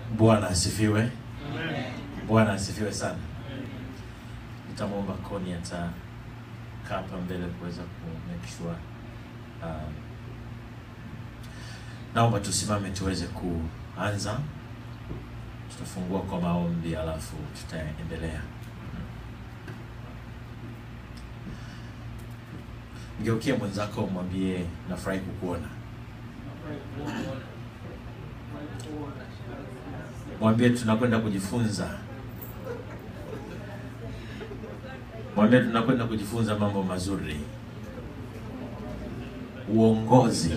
Bwana asifiwe. Bwana asifiwe sana. Nitamwomba Koni atakaa hapa mbele kuweza ku make sure uh, naomba tusimame tuweze kuanza. Tutafungua kwa maombi alafu tutaendelea. Mgeukie mwenzako umwambie nafurahi kukuona. Mwambie tunakwenda kujifunza. Mwambie tunakwenda kujifunza mambo mazuri. Uongozi.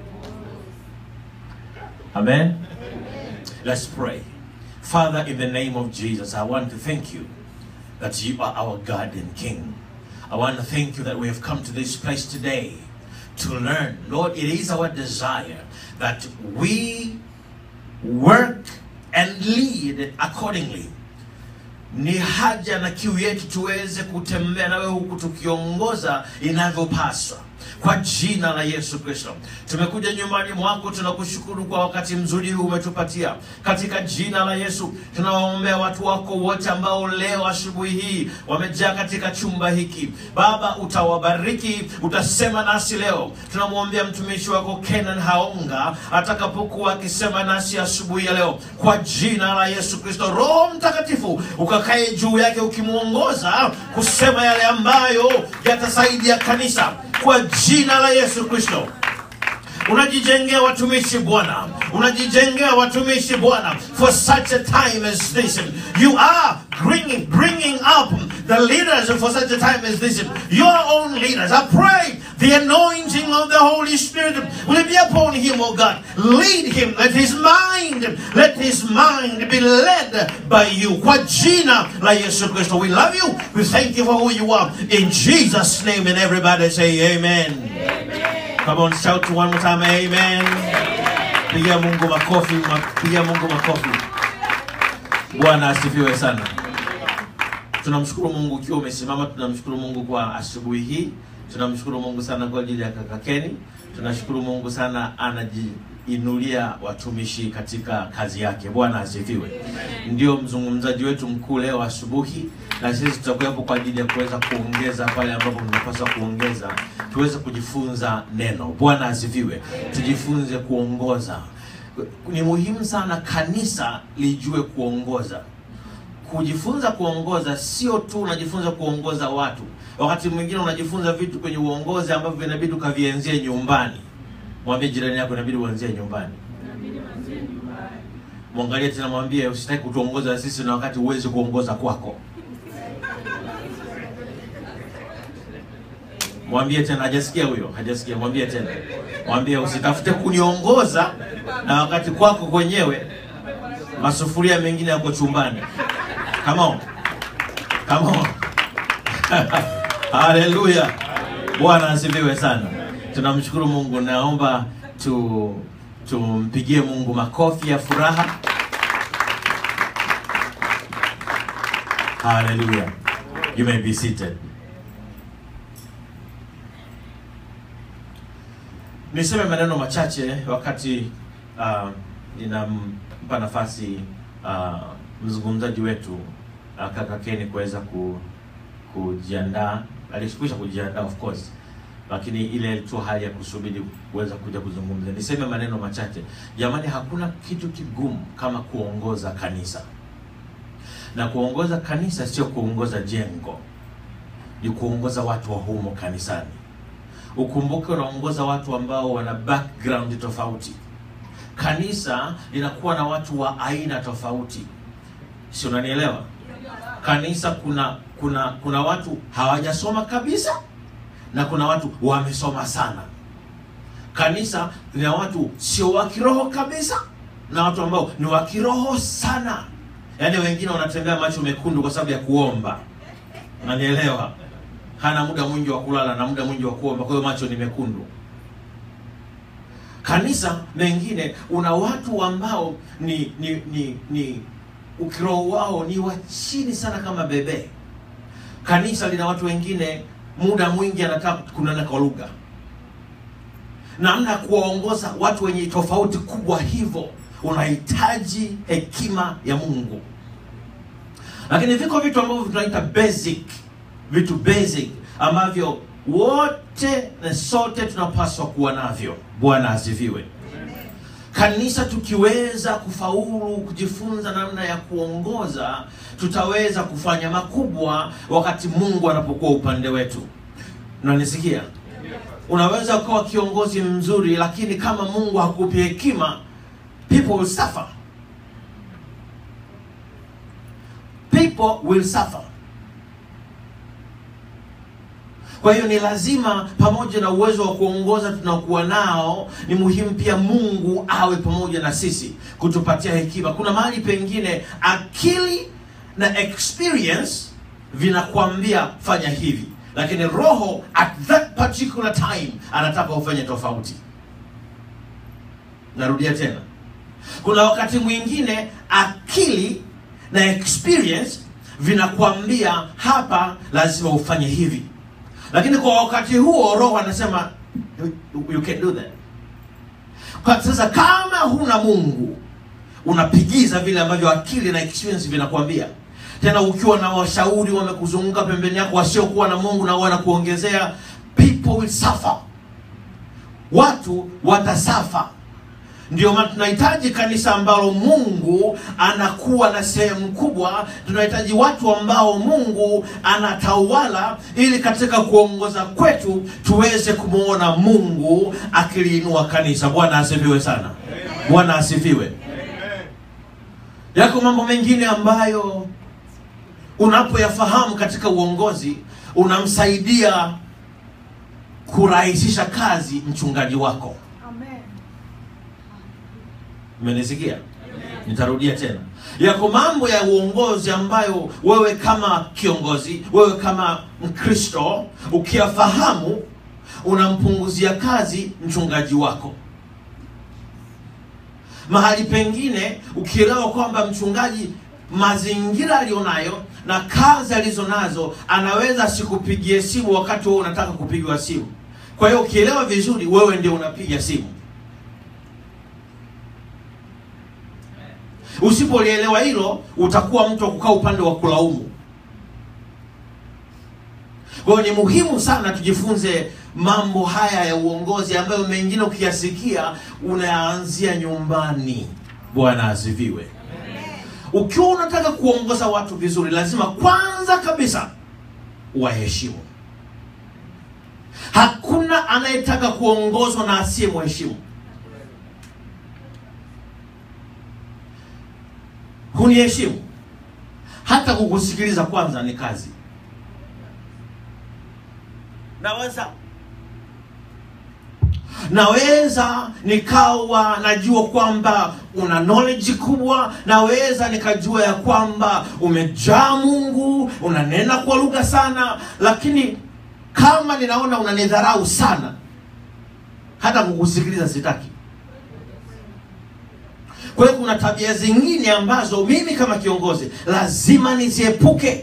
Amen. Let's pray. Father, in the name of Jesus, I want to thank you that you are our God and King. I want to thank you that we have come to this place today to learn. Lord, it is our desire that we work and lead accordingly. Ni haja na kiu yetu tuweze kutembea na wewe huku tukiongoza inavyopaswa kwa jina la Yesu Kristo. Tumekuja nyumbani mwako, tunakushukuru kwa wakati mzuri huu umetupatia. Katika jina la Yesu tunawaombea watu wako wote ambao leo asubuhi hii wamejaa katika chumba hiki. Baba, utawabariki, utasema nasi leo. Tunamwombea mtumishi wako Kenan Haonga atakapokuwa akisema nasi asubuhi ya leo, kwa jina la Yesu Kristo. Roho Mtakatifu ukakae juu yake, ukimwongoza kusema yale ambayo yatasaidia kanisa kwa jina la Yesu Kristo. Unajijengea watumishi Bwana, unajijengea watumishi Bwana for such a time as this. You are bringing, bringing up the leaders for such a time as this. Your own leaders. I pray the anointing of the Holy Spirit will be upon him, oh God. Lead him. Let his mind, let his mind be led by you. Kwa jina la Yesu Kristo. We love you. We thank you for who you are. In Jesus' name, and everybody say amen. Come on, shout to one more time, amen. Pigia Mungu makofi, ma- pigia Mungu makofi. Bwana asifiwe sana. Tunamshukuru Mungu ukiwa umesimama, tunamshukuru Mungu kwa asubuhi hii. Tunamshukuru Mungu sana kwa ajili ya kaka Keni. Tunashukuru Mungu sana anajiinulia watumishi katika kazi yake. Bwana asifiwe. Ndio mzungumzaji wetu mkuu leo asubuhi, na sisi tutakuwepo kwa ajili ya kuweza kuongeza pale ambapo tunapaswa kuongeza, tuweze kujifunza neno. Bwana asifiwe. Tujifunze kuongoza. Ni muhimu sana kanisa lijue kuongoza kujifunza kuongoza sio tu unajifunza kuongoza watu. Wakati mwingine unajifunza vitu kwenye uongozi ambavyo inabidi ukavienzie nyumbani. Mwambie jirani yako, inabidi uanzie nyumbani. Mwangalie tena, mwambie usitaki kutuongoza sisi na wakati huwezi kuongoza kwako. Mwambie tena, hajasikia huyo, hajasikia. Mwambie tena, mwambie usitafute kuniongoza na wakati kwako kwenyewe masufuria mengine yako chumbani. Come on. Come on. Haleluya. Bwana asifiwe sana. Tunamshukuru Mungu. Naomba tu tumpigie Mungu makofi ya furaha. Haleluya. You may be seated. Niseme maneno machache wakati uh, ninampa nafasi uh, mzungumzaji wetu uh, kaka Keni kuweza ku, kujiandaa. Alishukisha kujiandaa of course, lakini ile tu hali ya kusubiri kuweza kuja kuzungumza. Niseme maneno machache jamani, hakuna kitu kigumu kama kuongoza kanisa, na kuongoza kanisa sio kuongoza jengo, ni kuongoza watu wa humo kanisani. Ukumbuke unaongoza watu ambao wana background tofauti. Kanisa linakuwa na watu wa aina tofauti, si unanielewa? Kanisa kuna kuna kuna watu hawajasoma kabisa na kuna watu wamesoma sana. Kanisa lina watu sio wa kiroho kabisa na watu ambao ni wa kiroho sana, yaani wengine wanatembea macho mekundu kwa sababu ya kuomba, unanielewa? Hana muda mwingi wa kulala na muda mwingi wa kuomba, kwa hiyo macho ni mekundu. Kanisa mengine una watu ambao ni ni ni, ni ukiroho wao ni wa chini sana kama bebe. Kanisa lina watu wengine muda mwingi anataka kunena kwa lugha, namna ya kuwaongoza watu wenye tofauti kubwa hivyo unahitaji hekima ya mungu lakini viko vitu ambavyo tunaita basic vitu basic ambavyo wote na sote tunapaswa kuwa navyo bwana asifiwe kanisa tukiweza kufaulu kujifunza namna ya kuongoza tutaweza kufanya makubwa wakati mungu anapokuwa upande wetu unanisikia unaweza ukawa kiongozi mzuri lakini kama mungu hakupi hekima people will suffer people will suffer kwa hiyo ni lazima pamoja na uwezo wa kuongoza tunakuwa nao ni muhimu pia mungu awe pamoja na sisi kutupatia hekima kuna mahali pengine akili na experience vinakwambia fanya hivi lakini roho at that particular time anataka ufanye tofauti narudia tena kuna wakati mwingine akili na experience vinakwambia hapa lazima ufanye hivi lakini kwa wakati huo roho anasema you, you can do that kwa sasa kama huna mungu unapigiza vile ambavyo akili na experience vinakwambia tena ukiwa na washauri wamekuzunguka pembeni yako wasiokuwa na mungu na wanakuongezea people will suffer watu watasafa ndio maana tunahitaji kanisa ambalo mungu anakuwa na sehemu kubwa tunahitaji watu ambao mungu anatawala ili katika kuongoza kwetu tuweze kumwona mungu akiliinua kanisa bwana asifiwe sana bwana asifiwe yako mambo mengine ambayo unapoyafahamu katika uongozi unamsaidia kurahisisha kazi mchungaji wako Amen. umenisikia nitarudia tena yako mambo ya uongozi ambayo wewe kama kiongozi wewe kama mkristo ukiyafahamu unampunguzia kazi mchungaji wako mahali pengine ukielewa kwamba mchungaji mazingira aliyonayo na kazi alizonazo anaweza asikupigie simu wakati wewe unataka kupigiwa simu kwa hiyo ukielewa vizuri wewe ndio unapiga simu usipolielewa hilo utakuwa mtu wa kukaa upande wa kulaumu kwa hiyo ni muhimu sana tujifunze mambo haya ya uongozi ambayo mengine ukiyasikia unaanzia nyumbani bwana asifiwe ukiwa unataka kuongoza watu vizuri lazima kwanza kabisa waheshimu hakuna anayetaka kuongozwa na asiye mheshimu huniheshimu hata kukusikiliza kwanza ni kazi naweza naweza nikawa najua kwamba una knowledge kubwa naweza nikajua ya kwamba umejaa mungu unanena kwa lugha sana lakini kama ninaona unanidharau sana hata kukusikiliza sitaki kwa hiyo kuna tabia zingine ambazo mimi kama kiongozi lazima niziepuke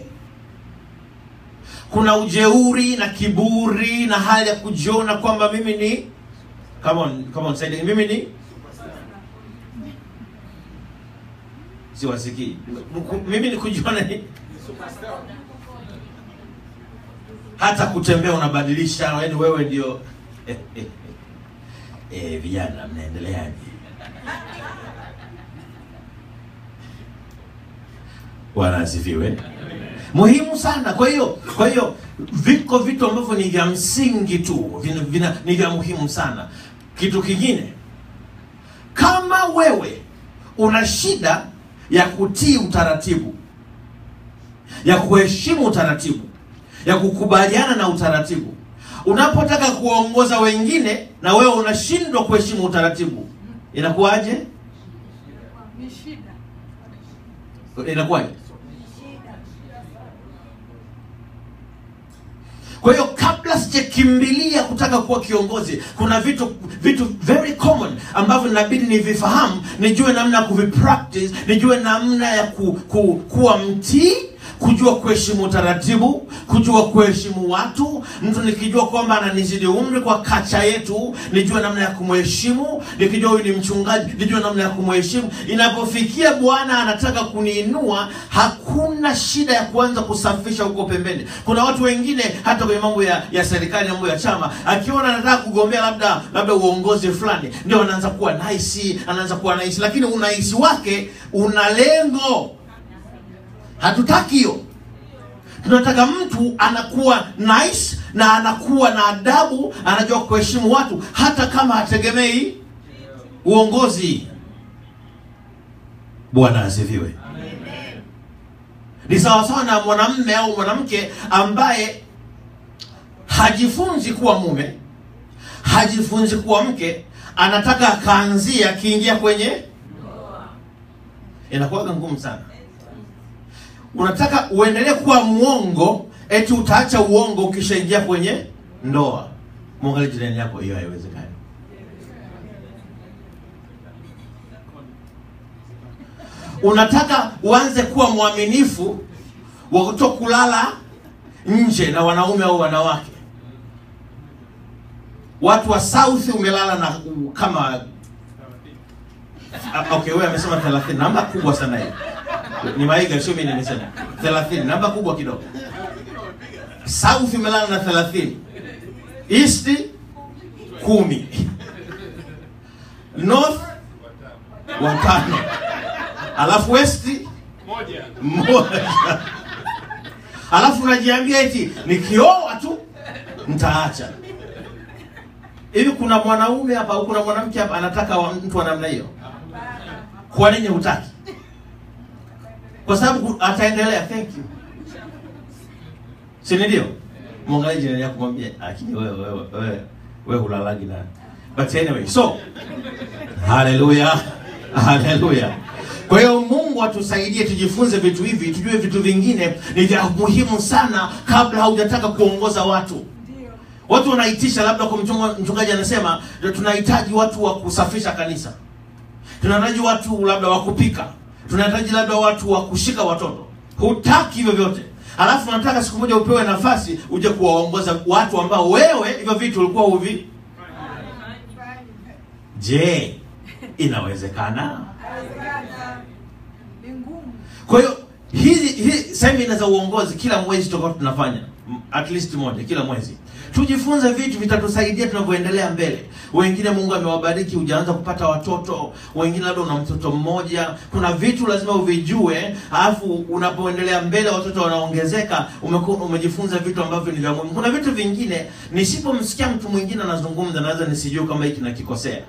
kuna ujeuri na kiburi na hali ya kujiona kwamba mimi ni come on, come on, say it. mimi ni siwasikii Mku- mimi ni kujiona ni hata kutembea unabadilisha yani wewe ndio eh, vijana mnaendeleaje bwana asifiwe muhimu sana kwa hiyo kwa hiyo viko vitu ambavyo ni vya msingi tu vina, vina, ni vya muhimu sana kitu kingine kama wewe una shida ya kutii utaratibu ya kuheshimu utaratibu ya kukubaliana na utaratibu unapotaka kuwaongoza wengine na wewe unashindwa kuheshimu utaratibu inakuwaje Ni shida. inakuwaje kwa hiyo kabla sijakimbilia kutaka kuwa kiongozi kuna vitu vitu very common ambavyo inabidi nivifahamu nijue namna ya kuvipractice nijue namna ya ku, ku, kuwa mtii kujua kuheshimu utaratibu, kujua kuheshimu watu. Mtu nikijua kwamba ananizidi umri kwa kacha yetu, nijue namna ya kumheshimu. Nikijua huyu ni mchungaji, nijue namna ya kumheshimu. Inapofikia Bwana anataka kuniinua, hakuna shida ya kuanza kusafisha huko pembeni. Kuna watu wengine hata kwenye mambo ya, ya serikali, mambo ya chama, akiona anataka kugombea labda labda uongozi fulani, ndio anaanza kuwa nice, anaanza kuwa nice, lakini unaisi wake una lengo. Hatutaki hiyo. Tunataka mtu anakuwa nice na anakuwa na adabu, anajua kuheshimu watu hata kama hategemei uongozi. Bwana asifiwe. Ni sawasawa na mwanamume au mwanamke ambaye hajifunzi kuwa mume, hajifunzi kuwa mke, anataka akaanzia akiingia kwenye inakuwaga ngumu sana. Unataka uendelee kuwa mwongo, eti utaacha uongo ukishaingia kwenye ndoa. Mwangalie jirani yako, hiyo haiwezekani. Unataka uanze kuwa mwaminifu wa kutokulala nje na wanaume au wanawake. Watu wa South umelala na kama Ah, okay, wewe amesema 30 namba kubwa sana hiyo. Ni Maiga sio mimi nimesema. 30 namba kubwa kidogo. South umelala na 30. East kumi. North watano. Alafu West mmoja. Alafu unajiambia eti nikioa tu nitaacha. Hivi kuna mwanaume hapa au kuna mwanamke hapa anataka wa mtu wa namna hiyo? Kwa nini hutaki? Kwa sababu ataendelea. Thank you. Si ndio? Mwangalie jirani yako mwambie, lakini wewe wewe wewe wewe hulalagi na. But anyway, so haleluya. Haleluya. Kwa hiyo Mungu atusaidie tujifunze vitu hivi, tujue vitu vingine ni vya muhimu sana kabla haujataka kuongoza watu. Ndio. Watu wanaitisha labda kwa mchunga, mchungaji anasema tunahitaji watu wa kusafisha kanisa, tunahitaji watu labda wa kupika, tunahitaji labda watu wa kushika watoto. Hutaki hivyo vyote, alafu unataka siku moja upewe nafasi uje kuwaongoza watu ambao wewe hivyo vitu ulikuwa uvi. Je, inawezekana? Haiwezekana. Ni ngumu. Kwa hiyo hizi hizi semina za uongozi kila mwezi tutakuwa tunafanya m- at least moja kila mwezi. Tujifunze vitu vitatusaidia tunavyoendelea mbele. Wengine Mungu amewabariki, hujaanza kupata watoto, wengine labda una mtoto mmoja. Kuna vitu lazima uvijue, alafu unapoendelea mbele watoto wanaongezeka, umeku, umejifunza vitu ambavyo ni vya muhimu. Kuna vitu vingine nisipomsikia mtu mwingine anazungumza, naweza nisijue kama hiki nakikosea,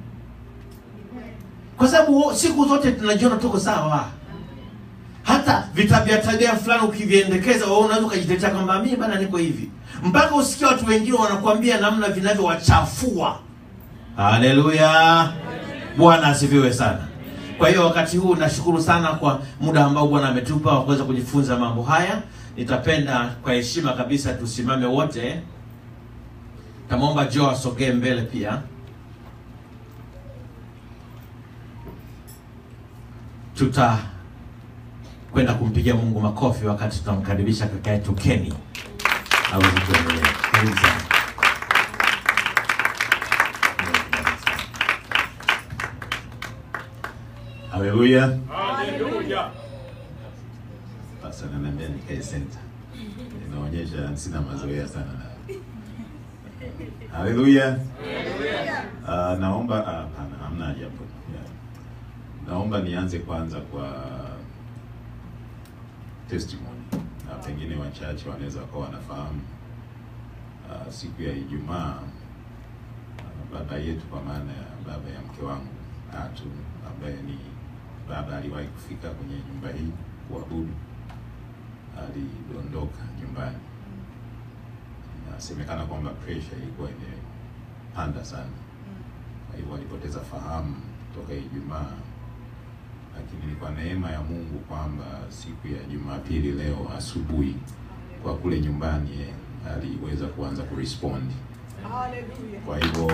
kwa sababu siku zote tunajiona tuko sawa hata vitabia tabia fulani ukiviendekeza wewe unaweza ukajitetea kwamba mimi bana niko hivi, mpaka usikia watu wengine wanakuambia namna vinavyowachafua. Haleluya, Bwana asifiwe sana. Kwa hiyo wakati huu nashukuru sana kwa muda ambao Bwana ametupa wa kuweza kujifunza mambo haya. Nitapenda kwa heshima kabisa tusimame wote. Tamwomba Joe asogee mbele pia. Tuta kwenda kumpigia Mungu makofi wakati tunamkaribisha kaka yetu Kenny aweze kuendelea. Karibu sana. Haleluya. Sasa ananiambia nikae center. Inaonyesha sina mazoea sana na. Haleluya. Ah, naomba ah, hapana, hamna haja hapo. Yeah. Naomba nianze kwanza kwa testimony na pengine wachache wanaweza wakawa wanafahamu. Ah, siku ya Ijumaa ah, baba yetu kwa maana ya baba ya mke wangu Atu ambaye ni baba aliwahi kufika kwenye nyumba hii kuabudu, alidondoka nyumbani. Inasemekana kwamba pressure ilikuwa imepanda sana, kwa hivyo alipoteza fahamu toka Ijumaa, lakini ni kwa neema ya Mungu kwamba siku ya Jumapili leo asubuhi kwa kule nyumbani eh, aliweza kuanza kurespond. Haleluya. Kwa hivyo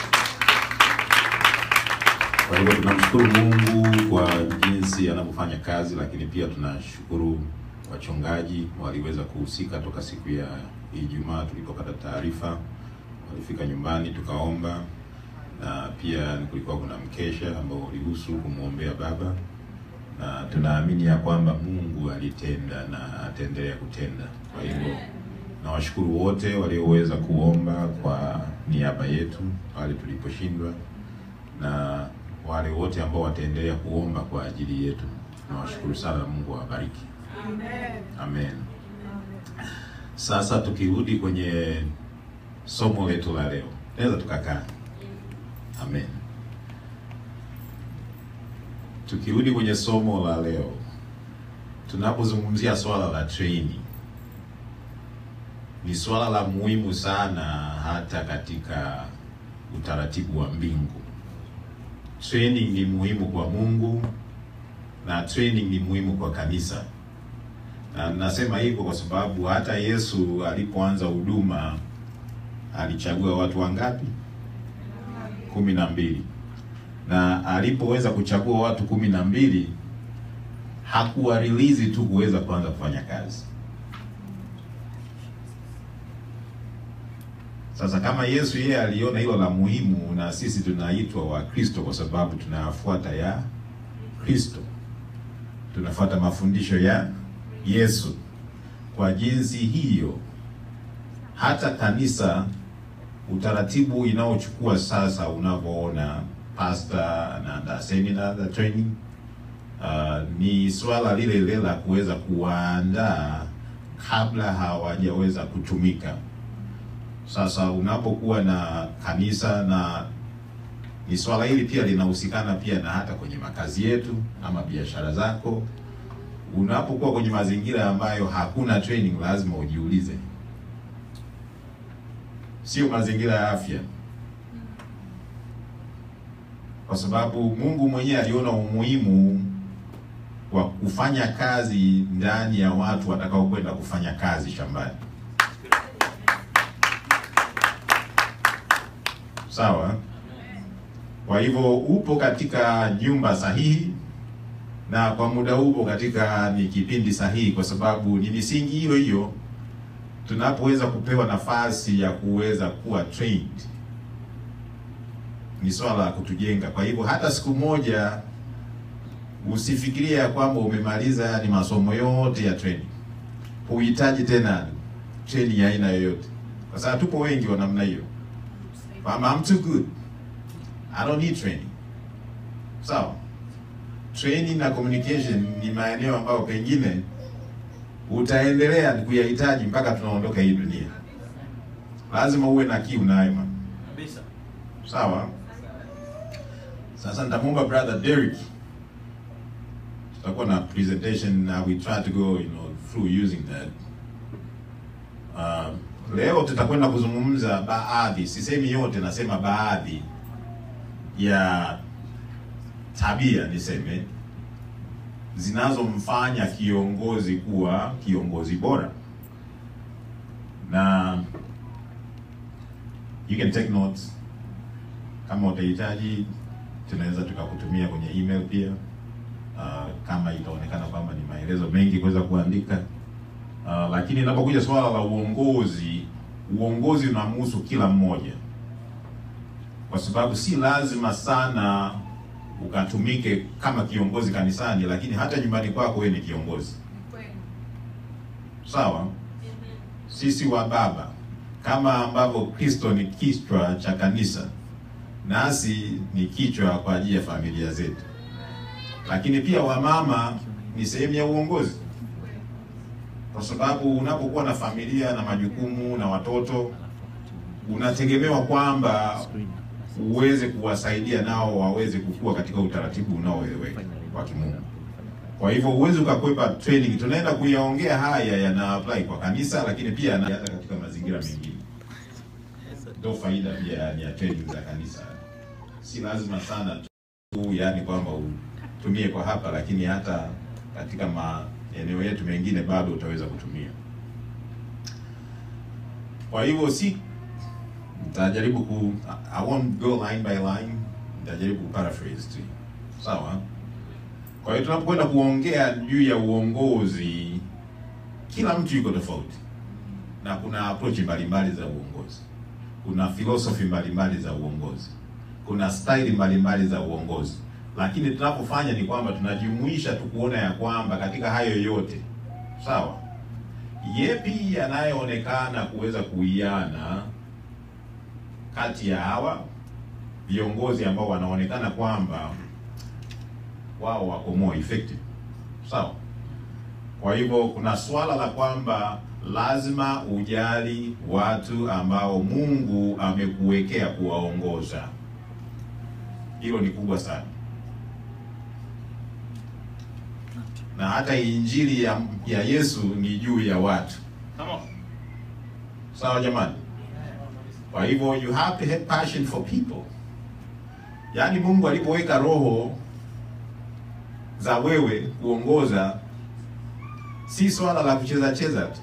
kwa hivyo tunamshukuru Mungu kwa jinsi anavyofanya kazi, lakini pia tunashukuru wachungaji waliweza kuhusika toka siku ya Ijumaa tulipopata taarifa, walifika nyumbani tukaomba, na pia kulikuwa kuna mkesha ambao ulihusu kumwombea baba, na tunaamini ya kwamba Mungu alitenda na ataendelea kutenda. Kwa hivyo nawashukuru wote walioweza kuomba kwa niaba yetu pale tuliposhindwa, na wale wote ambao wataendelea kuomba kwa ajili yetu. Nawashukuru sana, Mungu awabariki. Amen. Amen. Sasa tukirudi kwenye somo letu la leo, naweza tukakaa. Amen. Tukirudi kwenye somo la leo, tunapozungumzia swala la training, ni swala la muhimu sana hata katika utaratibu wa mbingu. Training ni muhimu kwa Mungu na training ni muhimu kwa kanisa. Na nasema hivyo kwa sababu hata Yesu alipoanza huduma alichagua watu wangapi? kumi na mbili. Na alipoweza kuchagua watu kumi na mbili hakuwa release tu kuweza kuanza kufanya kazi. Sasa kama Yesu yeye aliona hilo la muhimu, na sisi tunaitwa Wakristo kwa sababu tunafuata ya Kristo, tunafuata mafundisho ya Yesu. Kwa jinsi hiyo, hata kanisa, utaratibu inaochukua sasa, unavyoona pastor na the seminar the training uh, ni swala lile lile la kuweza kuwaandaa kabla hawajaweza kutumika. Sasa unapokuwa na kanisa na ni swala hili pia linahusikana pia na hata kwenye makazi yetu ama biashara zako. Unapokuwa kwenye mazingira ambayo hakuna training, lazima ujiulize, sio mazingira ya afya, kwa sababu Mungu mwenyewe aliona umuhimu wa kufanya kazi ndani ya watu watakao kwenda kufanya kazi shambani. Sawa. Kwa hivyo upo katika nyumba sahihi na kwa muda upo katika ni kipindi sahihi, kwa sababu ni misingi hiyo hiyo tunapoweza kupewa nafasi ya kuweza kuwa trained, ni swala la kutujenga. Kwa hivyo hata siku moja usifikirie ya kwamba umemaliza ni masomo yote ya training, huhitaji tena training ya aina yoyote, kwa sababu tupo wengi wa namna hiyo kwamba I'm too good. I don't need training. Sawa. Training na communication ni maeneo ambayo pengine utaendelea kuyahitaji mpaka tunaondoka hii dunia. Lazima uwe na kiu nayo man. Kabisa. Sawa. Sasa nitamwomba brother Derek. Tutakuwa na presentation na we try to go you know through using that. Uh, leo tutakwenda kuzungumza baadhi, sisemi yote, nasema baadhi ya tabia niseme zinazomfanya kiongozi kuwa kiongozi bora, na you can take notes. Kama utahitaji, tunaweza tukakutumia kwenye email pia, uh, kama itaonekana kwamba ni maelezo mengi kuweza kuandika. Uh, lakini inapokuja swala la uongozi, uongozi unamhusu kila mmoja, kwa sababu si lazima sana ukatumike kama kiongozi kanisani, lakini hata nyumbani kwako wewe ni kiongozi. Kweli. Sawa, sisi wa baba kama ambavyo Kristo ni kichwa cha kanisa, nasi ni kichwa kwa ajili ya familia zetu, lakini pia wamama ni sehemu ya uongozi kwa sababu unapokuwa na familia na majukumu na watoto, unategemewa kwamba uweze kuwasaidia nao waweze kukua katika utaratibu unaoeleweka wa kimungu. Kwa hivyo huwezi ukakwepa training. Tunaenda kuyaongea haya, yana apply kwa kanisa, lakini pia yana- hata katika mazingira mengine. Ndio faida pia ya- ya training za kanisa, si lazima sana tu, yani kwamba utumie kwa hapa, lakini hata katika maeneo yetu mengine bado utaweza kutumia. Kwa hivyo si nitajaribu ku I won't go line by line, nitajaribu ku paraphrase tu. Sawa? Kwa hiyo tunapokwenda kuongea juu ya uongozi kila mtu yuko tofauti na kuna approach mbalimbali za uongozi, kuna philosophy mbalimbali za uongozi, kuna style mbalimbali za uongozi, lakini tunapofanya ni kwamba tunajumuisha tu kuona ya kwamba katika hayo yote sawa, yepi yanayoonekana kuweza kuiana kati ya hawa viongozi ambao wanaonekana kwamba wao wako more effective sawa. Kwa hivyo kuna swala la kwamba lazima ujali watu ambao Mungu amekuwekea kuwaongoza. Hilo ni kubwa sana, na hata injili ya, ya Yesu ni juu ya watu. Come on. Sawa jamani? Kwa hivyo you have to have passion for people. Yaani Mungu alipoweka roho za wewe kuongoza, si swala la kucheza cheza tu.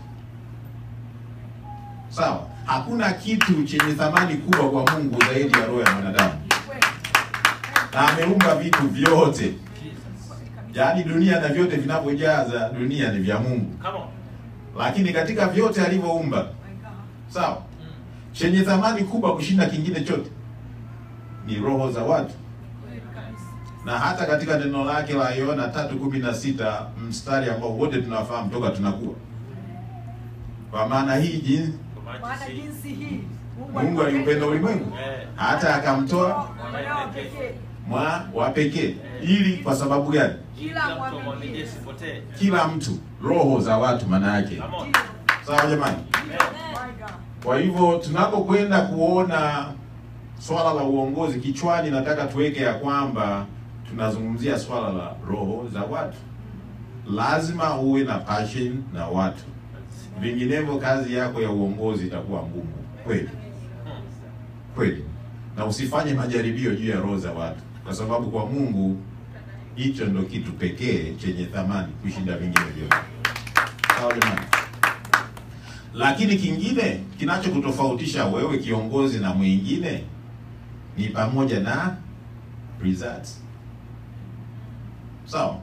Sawa? Hakuna kitu chenye thamani kubwa kwa Mungu zaidi ya roho ya mwanadamu, na ameumba vitu vyote, yaani dunia na vyote vinavyojaza dunia ni vya Mungu, Come on. lakini katika vyote alivyoumba, sawa, chenye thamani kubwa kushinda kingine chote ni roho za watu na hata katika neno lake la Yohana tatu kumi na sita mstari ambao wote tunafahamu toka tunakuwa, kwa maana hii jinsi Maana jinsi hii Mungu aliupenda ulimwengu Eh. hata akamtoa mwanao pekee mwa wa pekee, ili kwa sababu gani? kila mtu mwamini amwaminie asipotee. Kila mtu, roho za watu, maana yake. Come on. Sawa jamani? My God. Kwa hivyo tunapokwenda kuona swala la uongozi kichwani, nataka tuweke ya kwamba tunazungumzia swala la roho za watu. Lazima uwe na passion na watu, vinginevyo kazi yako ya uongozi itakuwa ngumu kweli kweli, na usifanye majaribio juu ya roho za watu, kwa sababu kwa Mungu hicho ndo kitu pekee chenye thamani kushinda vingine vyote. Sawa jamani? Lakini kingine kinachokutofautisha wewe kiongozi na mwingine ni pamoja na results. Sawa?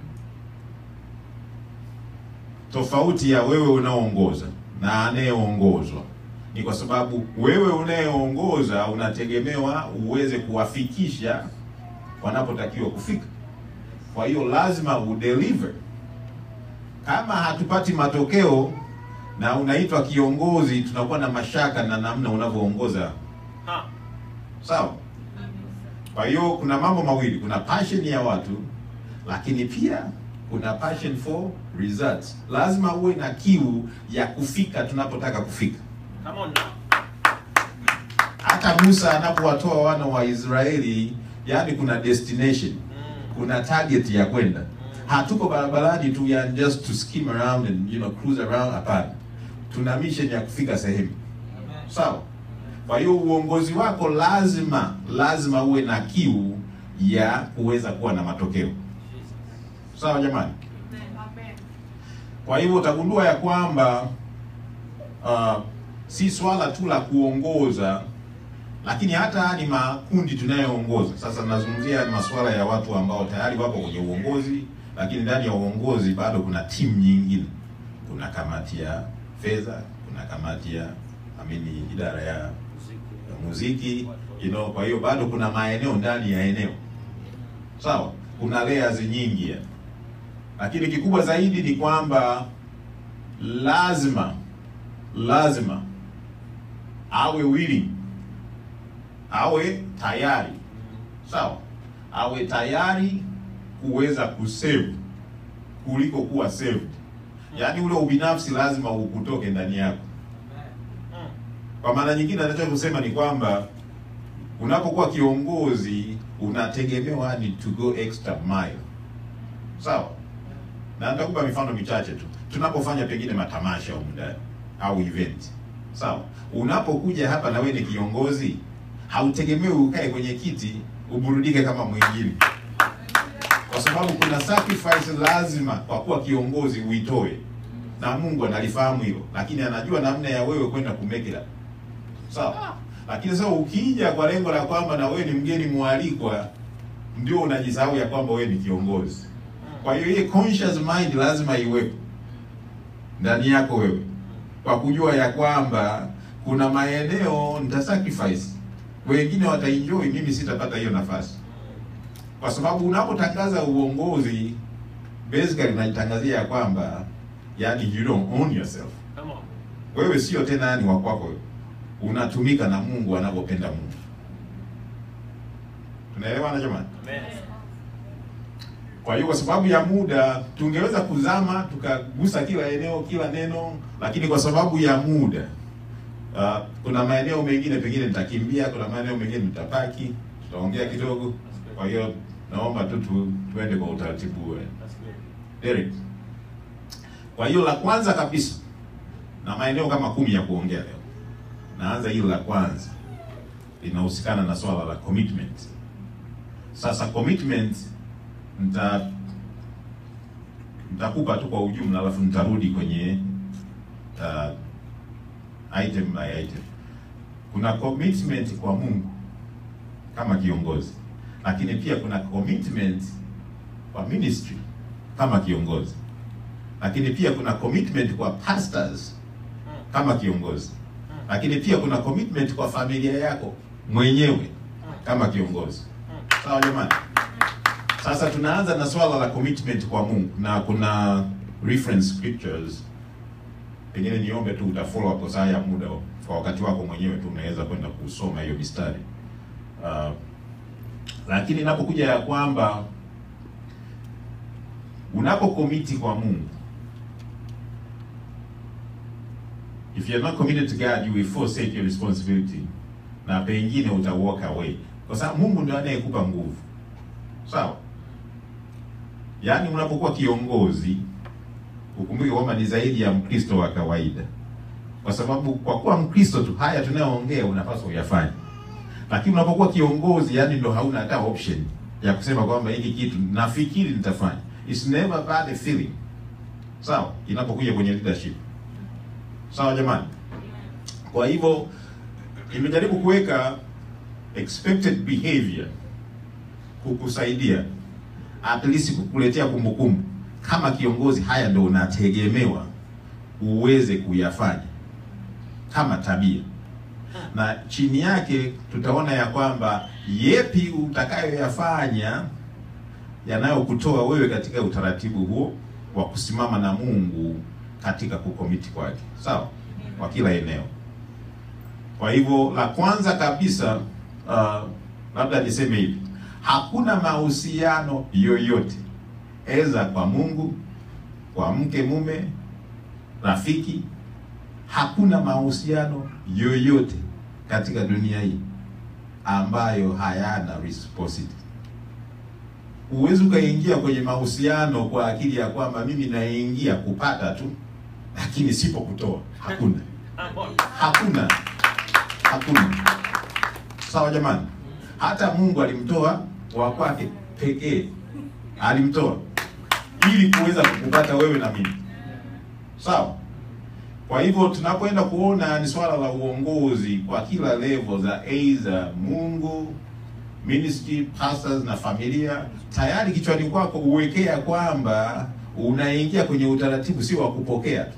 Tofauti ya wewe unaoongoza na anayeongozwa ni kwa sababu wewe unayeongoza unategemewa uweze kuwafikisha wanapotakiwa kufika. Kwa hiyo lazima udeliver. Kama hatupati matokeo na unaitwa kiongozi, tunakuwa na mashaka na namna unavyoongoza. Ha. Sawa. Kwa hiyo kuna mambo mawili, kuna passion ya watu, lakini pia kuna passion for results. Lazima uwe na kiu ya kufika tunapotaka kufika. Come on now. Hata Musa anapowatoa wana wa Israeli, yani kuna destination, Mm. kuna target ya kwenda. Hatuko barabarani tu ya just to skim around and you know cruise around. Hapana, tuna mission ya kufika sehemu. Sawa. Kwa hiyo uongozi wako lazima lazima uwe na kiu ya kuweza kuwa na matokeo. Sawa jamani. Amen. Kwa hivyo utagundua ya kwamba uh, si swala tu la kuongoza, lakini hata ni makundi tunayoongoza. Sasa nazungumzia masuala ya watu ambao tayari wapo kwenye uongozi, lakini ndani ya uongozi bado kuna timu nyingine. Kuna kamati ya fedha, kuna kamati ya amini, idara ya ya muziki you know, kwa hiyo bado kuna maeneo ndani ya eneo sawa, kuna layers nyingi ya. Lakini kikubwa zaidi ni kwamba lazima lazima awe willing, awe tayari sawa, awe tayari kuweza kusave kuliko kuwa saved. Yaani ule ubinafsi lazima ukutoke ndani yako. Mm. Kwa maana nyingine, anataka kusema ni kwamba unapokuwa kiongozi unategemewa ni to go extra mile, sawa. Na nitakupa mifano michache tu. Tunapofanya pengine matamasha humu ndani au event, sawa. Unapokuja hapa na wewe ni kiongozi, hautegemewi ukae kwenye kiti uburudike kama mwingine, kwa sababu kuna sacrifice lazima kwa kuwa kiongozi uitoe, na Mungu analifahamu hilo, lakini anajua namna ya wewe kwenda kumake it up. Sawa. Lakini sasa ukija kwa lengo la kwamba na wewe ni mgeni mwalikwa, ndio unajisahau ya kwamba wewe ni kiongozi. Kwa hiyo ile conscious mind lazima iwepo. ndani yako wewe, kwa kujua ya kwamba kuna maeneo nita sacrifice, wengine wataenjoy, mimi sitapata hiyo nafasi, kwa sababu unapotangaza uongozi basically unajitangazia ya kwamba yani you don't own yourself Come on. wewe sio tena yani wa kwako, unatumika na Mungu anavyopenda Mungu. Tunaelewana jamani? Amen. Kwa hiyo kwa sababu ya muda tungeweza kuzama tukagusa kila eneo kila neno, lakini kwa sababu ya muda uh, kuna maeneo mengine pengine nitakimbia, kuna maeneo mengine nitapaki, tutaongea kidogo. Kwa hiyo naomba tu tu tuende kwa utaratibu huo. That's good. Derek. Kwa hiyo la kwanza kabisa na maeneo kama kumi ya kuongea leo. Naanza hili la kwanza linahusikana na swala la commitment. Sasa commitment nita nitakupa tu kwa ujumla, alafu nitarudi kwenye uh, item by item. Kuna commitment kwa Mungu kama kiongozi, lakini pia kuna commitment kwa ministry kama kiongozi, lakini pia kuna commitment kwa pastors kama kiongozi, lakini pia kuna commitment kwa familia yako mwenyewe kama kiongozi. Sawa jamani? Sasa tunaanza na swala la commitment kwa Mungu na kuna reference scriptures. Pengine niombe tu uta follow up kwa saa ya muda kwa wakati wako mwenyewe tu unaweza kwenda kusoma hiyo mistari. Uh, lakini inapokuja ya kwamba unapokomiti kwa Mungu, if you are not committed to God you will forsake your responsibility, na pengine uta walk away, kwa sababu Mungu ndio anayekupa nguvu. Sawa? Yaani unapokuwa kiongozi ukumbuke kwamba ni zaidi ya Mkristo wa kawaida, kwa sababu kwa kuwa Mkristo tu haya tunayoongea unapaswa uyafanye, lakini unapokuwa kiongozi, yani ndo hauna hata option ya kusema kwamba hiki kitu nafikiri nitafanya. It's never bad feeling. Sawa, inapokuja kwenye leadership. Sawa jamani. Kwa hivyo imejaribu kuweka expected behavior kukusaidia at least kukuletea kumbukumbu kama kiongozi, haya ndo unategemewa uweze kuyafanya kama tabia, na chini yake tutaona ya kwamba yepi utakayoyafanya yanayokutoa wewe katika utaratibu huo wa kusimama na Mungu katika kukomiti kwake, sawa, kwa kila eneo. Kwa hivyo la kwanza kabisa, uh, labda niseme hivi, hakuna mahusiano yoyote eza kwa Mungu, kwa mke, mume, rafiki, hakuna mahusiano yoyote katika dunia hii ambayo hayana reciprocity. Huwezi ukaingia kwenye mahusiano kwa akili ya kwamba mimi naingia kupata tu, lakini sipo kutoa. Hakuna, hakuna, hakuna. Sawa jamani, hata Mungu alimtoa wa kwake pekee, alimtoa ili kuweza kukupata wewe na mimi. Sawa. Kwa hivyo tunapoenda kuona ni swala la uongozi kwa kila level za aidha Mungu, ministry, pastors na familia, tayari kichwani kwako uwekea kwamba unaingia kwenye utaratibu sio wa kupokea tu.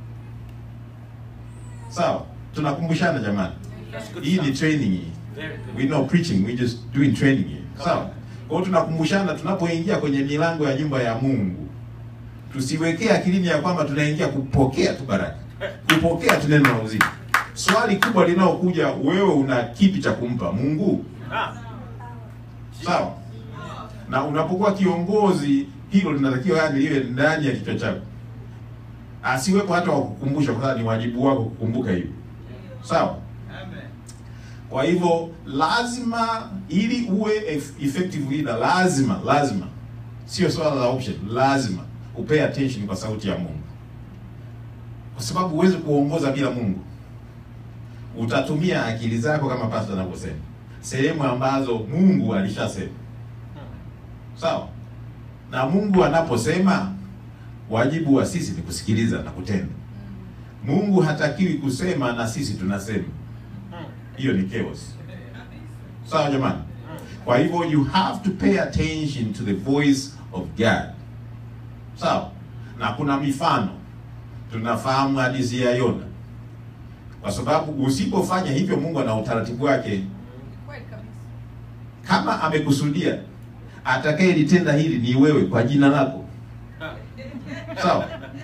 Sawa, tunakumbushana jamani, That's good hii ni stuff. training hii. Very good. We know preaching, we just doing training here. Sawa. Kwa hiyo tunakumbushana tunapoingia kwenye milango ya nyumba ya Mungu. Tusiwekee akilini ya kwamba tunaingia kupokea tu baraka. Kupokea tu neno la uzima. Swali kubwa linalokuja, wewe una kipi cha kumpa Mungu? Ah. Sawa. Na unapokuwa kiongozi, hilo linatakiwa yani liwe ndani ya kichwa chako. Asiwepo hata wa kukumbusha, kwa sababu ni wajibu wako kukumbuka hivyo. Sawa. Kwa hivyo lazima, ili uwe eff- effective leader, lazima lazima, sio swala la option, lazima upay attention kwa sauti ya Mungu, kwa sababu huwezi kuongoza bila Mungu. Utatumia akili zako kama pastor anavyosema, sehemu ambazo Mungu alishasema. Sawa. Na Mungu anaposema, wajibu wa sisi ni kusikiliza na kutenda. Mungu hatakiwi kusema na sisi tunasema hiyo ni chaos. Sawa jamani? Kwa hivyo you have to pay attention to the voice of God. Sawa? Na kuna mifano tunafahamu hadithi ya Yona, kwa sababu usipofanya hivyo, Mungu ana utaratibu wake. Kweli kabisa. Kama amekusudia atakayelitenda hili ni wewe kwa jina lako, sawa?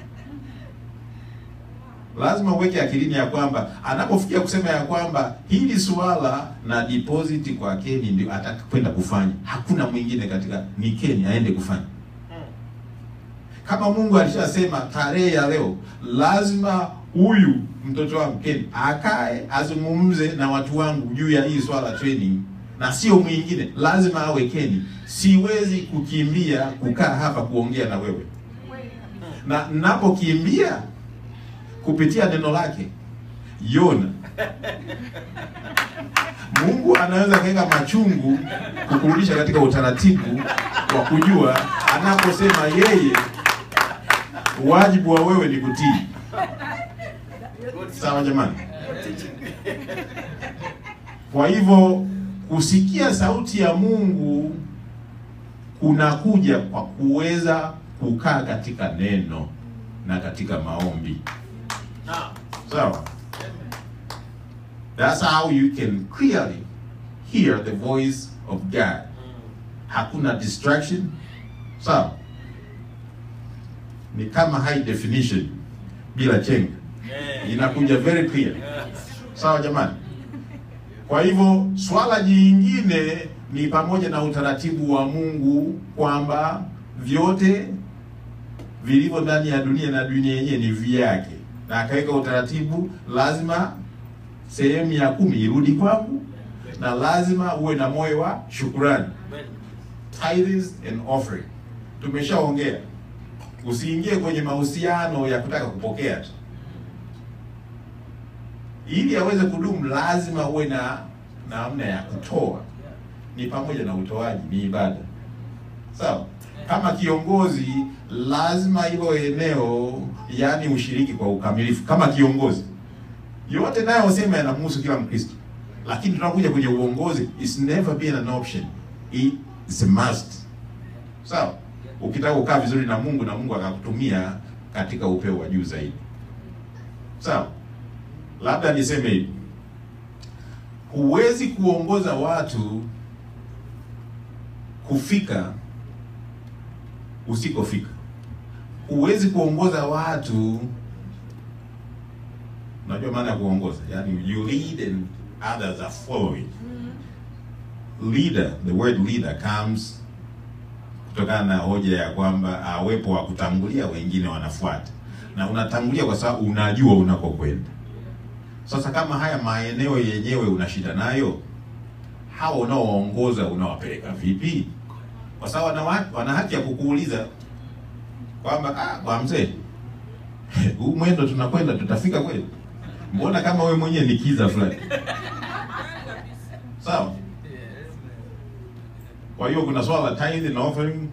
Lazima uweke akilini ya kwamba anapofikia kusema ya kwamba hili suala na deposit kwa Keni ndio atakwenda kufanya, hakuna mwingine katika, ni Keni aende kufanya. Kama Mungu alishasema tarehe ya leo, lazima huyu mtoto wangu Keni akae azungumze na watu wangu juu ya hii swala training, na sio mwingine, lazima awe Keni. Siwezi kukimbia kukaa hapa kuongea na wewe, Kweli kabisa. na ninapokimbia kupitia neno lake Yona, Mungu anaweza kuweka machungu kukurudisha katika utaratibu wa kujua anaposema yeye, wajibu wa wewe ni kutii. Sawa jamani? Kwa hivyo kusikia sauti ya Mungu kunakuja kwa kuweza kukaa katika neno na katika maombi. Now, Sawa? That's how you can clearly hear the voice of God. Hakuna distraction. Sawa? Ni kama high definition bila chenga. yeah. Inakuja very clear. Yeah. Sawa jamani? Kwa hivyo swala jingine ni pamoja na utaratibu wa Mungu kwamba vyote vilivyo ndani ya dunia na dunia yenyewe ni vyake, na akaweka utaratibu, lazima sehemu ya kumi irudi kwangu, na lazima uwe na moyo wa shukurani, tithes and offering. Tumeshaongea, usiingie kwenye mahusiano ya kutaka kupokea tu ili aweze kudumu lazima uwe na namna ya kutoa, ni pamoja na utoaji, ni ibada. Sawa. Kama kiongozi, lazima hilo eneo, yaani ushiriki kwa ukamilifu. Kama kiongozi, yote nayo sema yanamhusu kila Mkristo, lakini tunakuja kwenye uongozi, it's never been an option, it's a must. Sawa. Ukitaka kukaa vizuri na Mungu na Mungu akakutumia katika upeo wa juu zaidi. Sawa. Labda niseme hivi, huwezi kuongoza watu kufika usikofika. Huwezi kuongoza watu, unajua maana ya kuongoza, yani you lead and others are following. Leader, the word leader comes kutokana na hoja ya kwamba awepo wa kutangulia, wengine wanafuata, na unatangulia kwa sababu unajua unakokwenda. Sasa kama haya maeneo yenyewe una shida nayo, hao unaoongoza unawapeleka vipi? Kwa sababu wana, wa- wana haki ya kukuuliza kwamba ah, kwa mzee huu mwendo tunakwenda tutafika kweli? Mbona kama we mwenyewe ni kiza fulani? Sawa. Kwa hiyo kuna swala la tithe and offering,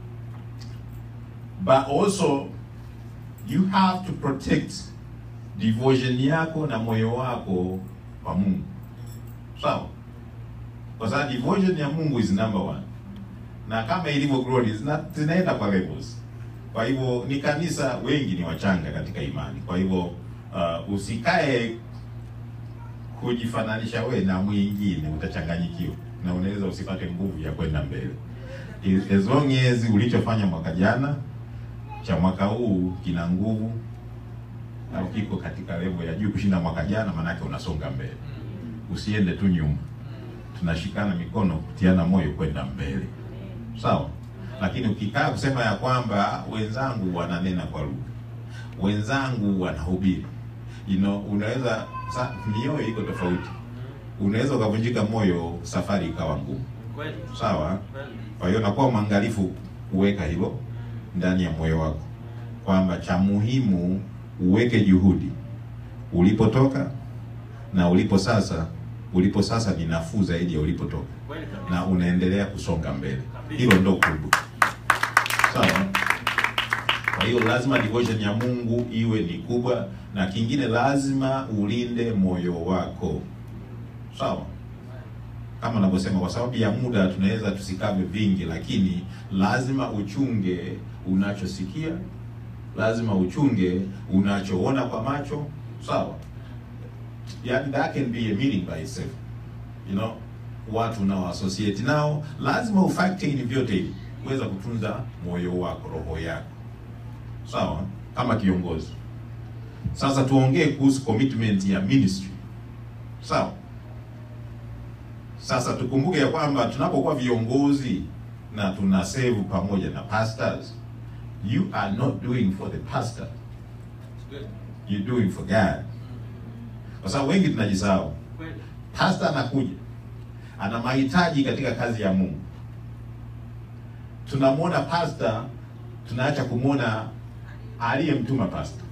but also you have to protect devotion yako na moyo wako kwa Mungu. Sawa? Kwa sababu devotion ya Mungu is number one. Na kama ilivyo glory zina, zinaenda kwa levels. Kwa hivyo ni kanisa, wengi ni wachanga katika imani. Kwa hivyo uh, usikae kujifananisha we na mwingine, utachanganyikiwa na unaweza usipate nguvu ya kwenda mbele. As long as ulichofanya mwaka jana cha mwaka huu kina nguvu au kiko katika level ya juu kushinda mwaka jana, maanake unasonga mbele, usiende tu nyuma. Tunashikana mikono kutiana moyo kwenda mbele, sawa. Lakini ukikaa kusema ya kwamba wenzangu wananena kwa lugha, wenzangu wanahubiri, you know, unaweza sa, mioyo iko tofauti, unaweza ukavunjika moyo, safari ikawa ngumu, Kweli. sawa. Kweli. Kwa hiyo nakuwa mwangalifu kuweka hilo ndani ya moyo wako, kwamba cha muhimu uweke juhudi ulipotoka na ulipo sasa. Ulipo sasa ni nafuu zaidi ya ulipotoka, Kweli kabisa. na unaendelea kusonga mbele. Hilo ndo kubwa, sawa. Kwa hiyo lazima devotion ya Mungu iwe ni kubwa, na kingine lazima ulinde moyo wako, sawa kama navyosema, kwa sababu ya muda tunaweza tusikave vingi, lakini lazima uchunge unachosikia, lazima uchunge unachoona kwa macho, sawa? Yani that can be a meaning by itself, you know, watu unao associate nao, lazima ufactor in vyote hivi kuweza kutunza moyo wako, roho yako, sawa, kama kiongozi. Sasa tuongee kuhusu commitment ya ministry, sawa. Sasa tukumbuke ya kwamba tunapokuwa viongozi na tuna serve pamoja na pastors, you are not doing for the pastor, you're doing for God. Kwa sababu wengi tunajisahau, pastor anakuja ana mahitaji katika kazi ya Mungu. Tunamwona pastor, tunaacha kumwona aliyemtuma pastor.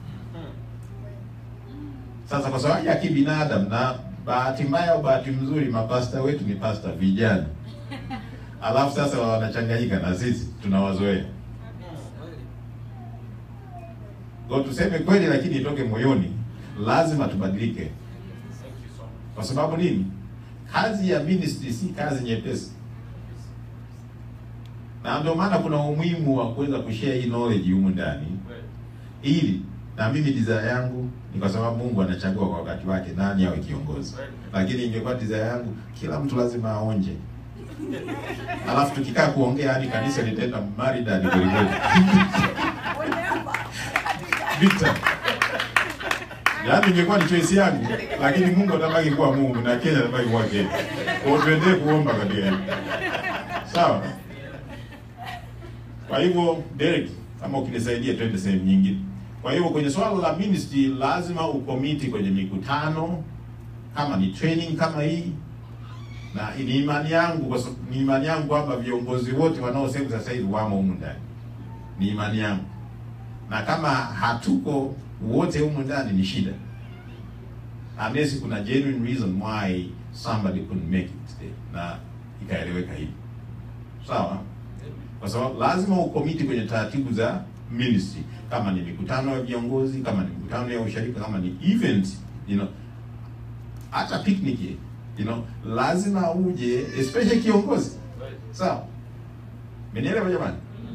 Sasa kwa sababu ya kibinadamu na bahati mbaya au bahati mzuri, mapasta wetu ni pasta vijana, alafu sasa wanachanganyika na sisi tunawazoea. Kwa tuseme kweli, lakini itoke moyoni, lazima tubadilike. Kwa sababu nini? Kazi ya ministry si kazi nyepesi, na ndio maana kuna umuhimu wa kuweza kushare hii knowledge humu ndani, ili na mimi desire yangu ni kwa sababu Mungu anachagua kwa wakati wake nani awe kiongozi, lakini ingekuwa desire yangu kila mtu lazima aonje, alafu tukikaa kuongea hadi kanisa litaenda maridadi kweli kweli. Vita. Yaani ingekuwa ni choice yangu, lakini Mungu atabaki kuwa Mungu na Kenya atabaki kuwa Kenya. Kwa hiyo tuendelee kuomba katika hilo. Sawa? Kwa hivyo Derek, kama ukinisaidia twende sehemu nyingine. Kwa hivyo kwenye swala la ministry lazima ukomiti kwenye mikutano kama ni training kama hii, na ni imani yangu kwa sababu ni imani yangu kwamba viongozi wote wanaosema sasa hivi wamo humu ndani, ni imani yangu, na kama hatuko wote humu ndani ni shida, unless kuna genuine reason why somebody couldn't make it today, na ikaeleweka hivi, sawa kwa sababu lazima ukomiti kwenye taratibu za ministry, kama ni mikutano ya viongozi, kama ni mikutano ya ushirika, kama ni event, you know, hata picnic, you know, lazima uje, especially kiongozi, sawa. Mmenielewa jamani?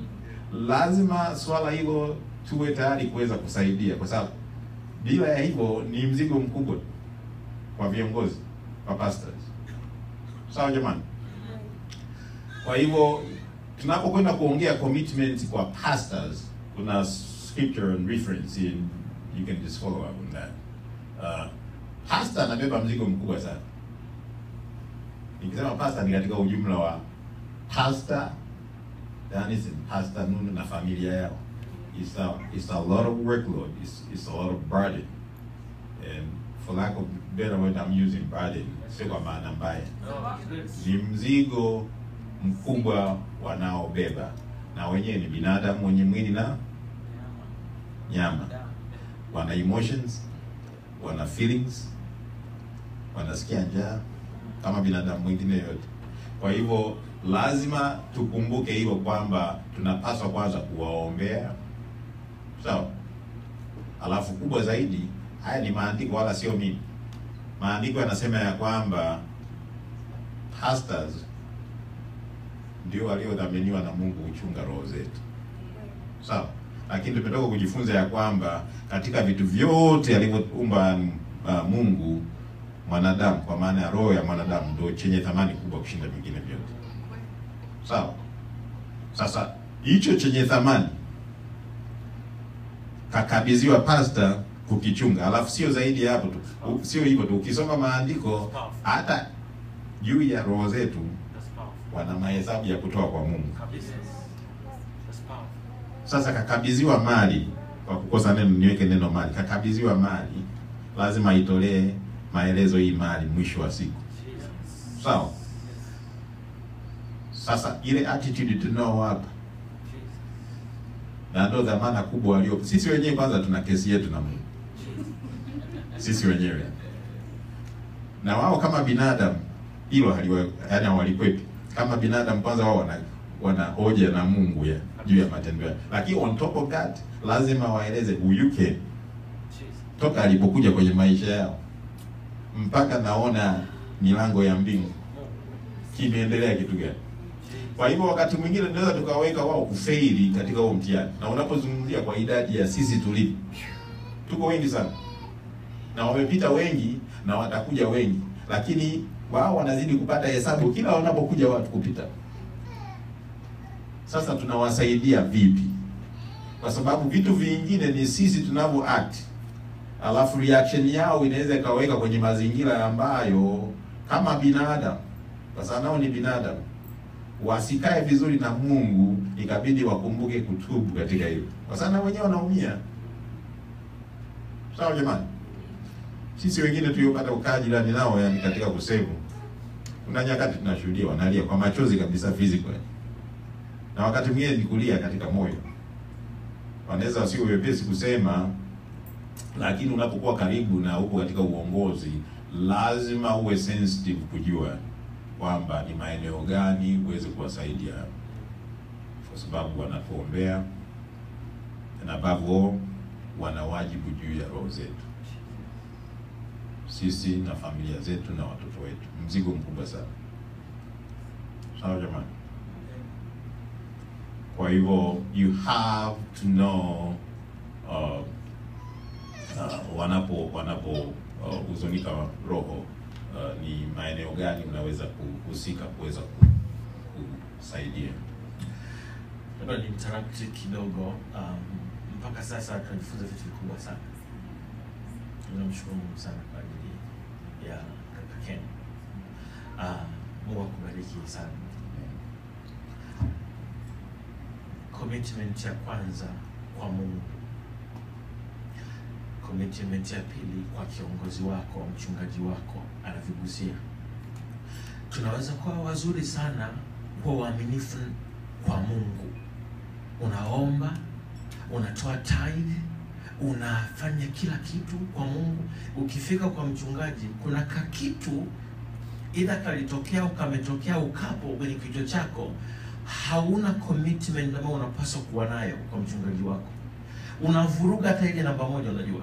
Lazima swala hilo tuwe tayari kuweza kusaidia, kwa sababu bila ya hivyo ni mzigo mkubwa kwa viongozi, kwa pastors, sawa jamani? Kwa hivyo tunapokwenda kuongea commitment kwa pastors, kuna scripture and reference in, you can just follow up on that. Uh, pastor anabeba mzigo mkubwa sana. Nikisema pastor ni katika ujumla wa pastor, yani pastor Nunu na familia yao. It's a, it's a lot of workload. It's, it's a lot of burden. And for lack of better word, I'm using burden. Sio kwa maana mbaya. Ni mzigo mkubwa wanaobeba, na wenyewe ni binadamu wenye mwili na nyama, wana emotions, wana feelings, wanasikia njaa kama binadamu mwingine yote. Kwa hivyo lazima tukumbuke hilo kwamba tunapaswa kwanza kuwaombea, sawa. Alafu kubwa zaidi, haya ni maandiko wala sio mimi. Maandiko yanasema ya kwamba pastors ndio waliodhaminiwa na Mungu kuchunga roho zetu, sawa. Lakini tumetoka kujifunza ya kwamba katika vitu vyote alivyoumba uh, Mungu mwanadamu, kwa maana ya roho ya mwanadamu ndio chenye thamani kubwa kushinda vingine vyote, sawa. Sasa hicho chenye thamani kakabidhiwa pasta kukichunga, alafu sio zaidi ya hapo tu, sio hivyo tu. Ukisoma maandiko hata juu ya roho zetu wana mahesabu ya kutoa kwa Mungu. Sasa kakabidhiwa mali, kwa kukosa neno niweke neno mali, kakabidhiwa mali, lazima itolee maelezo hii mali mwisho wa siku, sawa. Sasa ile attitude tunao hapa, na ndio dhamana kubwa walio sisi wenyewe. Kwanza tuna kesi yetu na Mungu sisi wenyewe, na wao kama binadamu hilo haliwa, yaani hawalikwepi kama binadamu kwanza, wao wana wana hoja na Mungu ya juu ya matendo yao, lakini on top of that lazima waeleze huyu Ken toka alipokuja kwenye maisha yao mpaka naona milango ya mbingu kimeendelea kitu gani. Kwa hivyo wakati mwingine tunaweza tukaweka wao kufeili katika huo mtihani, na unapozungumzia kwa idadi ya sisi tulivyo, tuko wengi sana, na wamepita wengi na watakuja wengi, lakini wao wanazidi kupata hesabu kila wanapokuja watu kupita. Sasa tunawasaidia vipi? Kwa sababu vitu vingine ni sisi tunavyo act, alafu reaction yao inaweza ikaweka kwenye mazingira ambayo kama binadamu, kwa sababu nao ni binadamu, wasikae vizuri na Mungu, ikabidi wakumbuke kutubu katika hilo, kwa sababu na wenyewe wanaumia. Sawa jamani, sisi wengine tuliopata ukaa jirani nao, yani katika kusevu, kuna nyakati tunashuhudia wanalia kwa machozi kabisa physical, na wakati mwingine ni kulia katika moyo. Wanaweza wasio wepesi kusema, lakini unapokuwa karibu na upo katika uongozi, lazima uwe sensitive kujua kwamba ni maeneo gani uweze kuwasaidia, kwa sababu wanatuombea na above all wana wajibu juu ya roho zetu sisi na familia zetu na watoto wetu, mzigo mkubwa sana. Sawa jamani? Kwa hivyo you have to know uh, uh, wanapo wanapo uh, huzunika roho uh, ni maeneo gani unaweza kuhusika kuweza ku- kusaidia. Labda ni interrupt kidogo. Um, mpaka sasa tunajifunza vitu vikubwa sana. Tunamshukuru Mungu sana kwa ajili ya kaka Ken. Ah, Mungu akubariki sana. Commitment ya kwanza kwa Mungu, commitment ya pili kwa kiongozi wako, mchungaji wako anavigusia. Tunaweza kuwa wazuri sana kwa uaminifu kwa Mungu, unaomba, unatoa tithe, unafanya kila kitu kwa Mungu. Ukifika kwa mchungaji, kuna kakitu idha kalitokea au kametokea ukapo kwenye kichwa chako, hauna commitment ambayo unapaswa kuwa nayo kwa mchungaji wako, unavuruga hata ile namba moja. Unajua,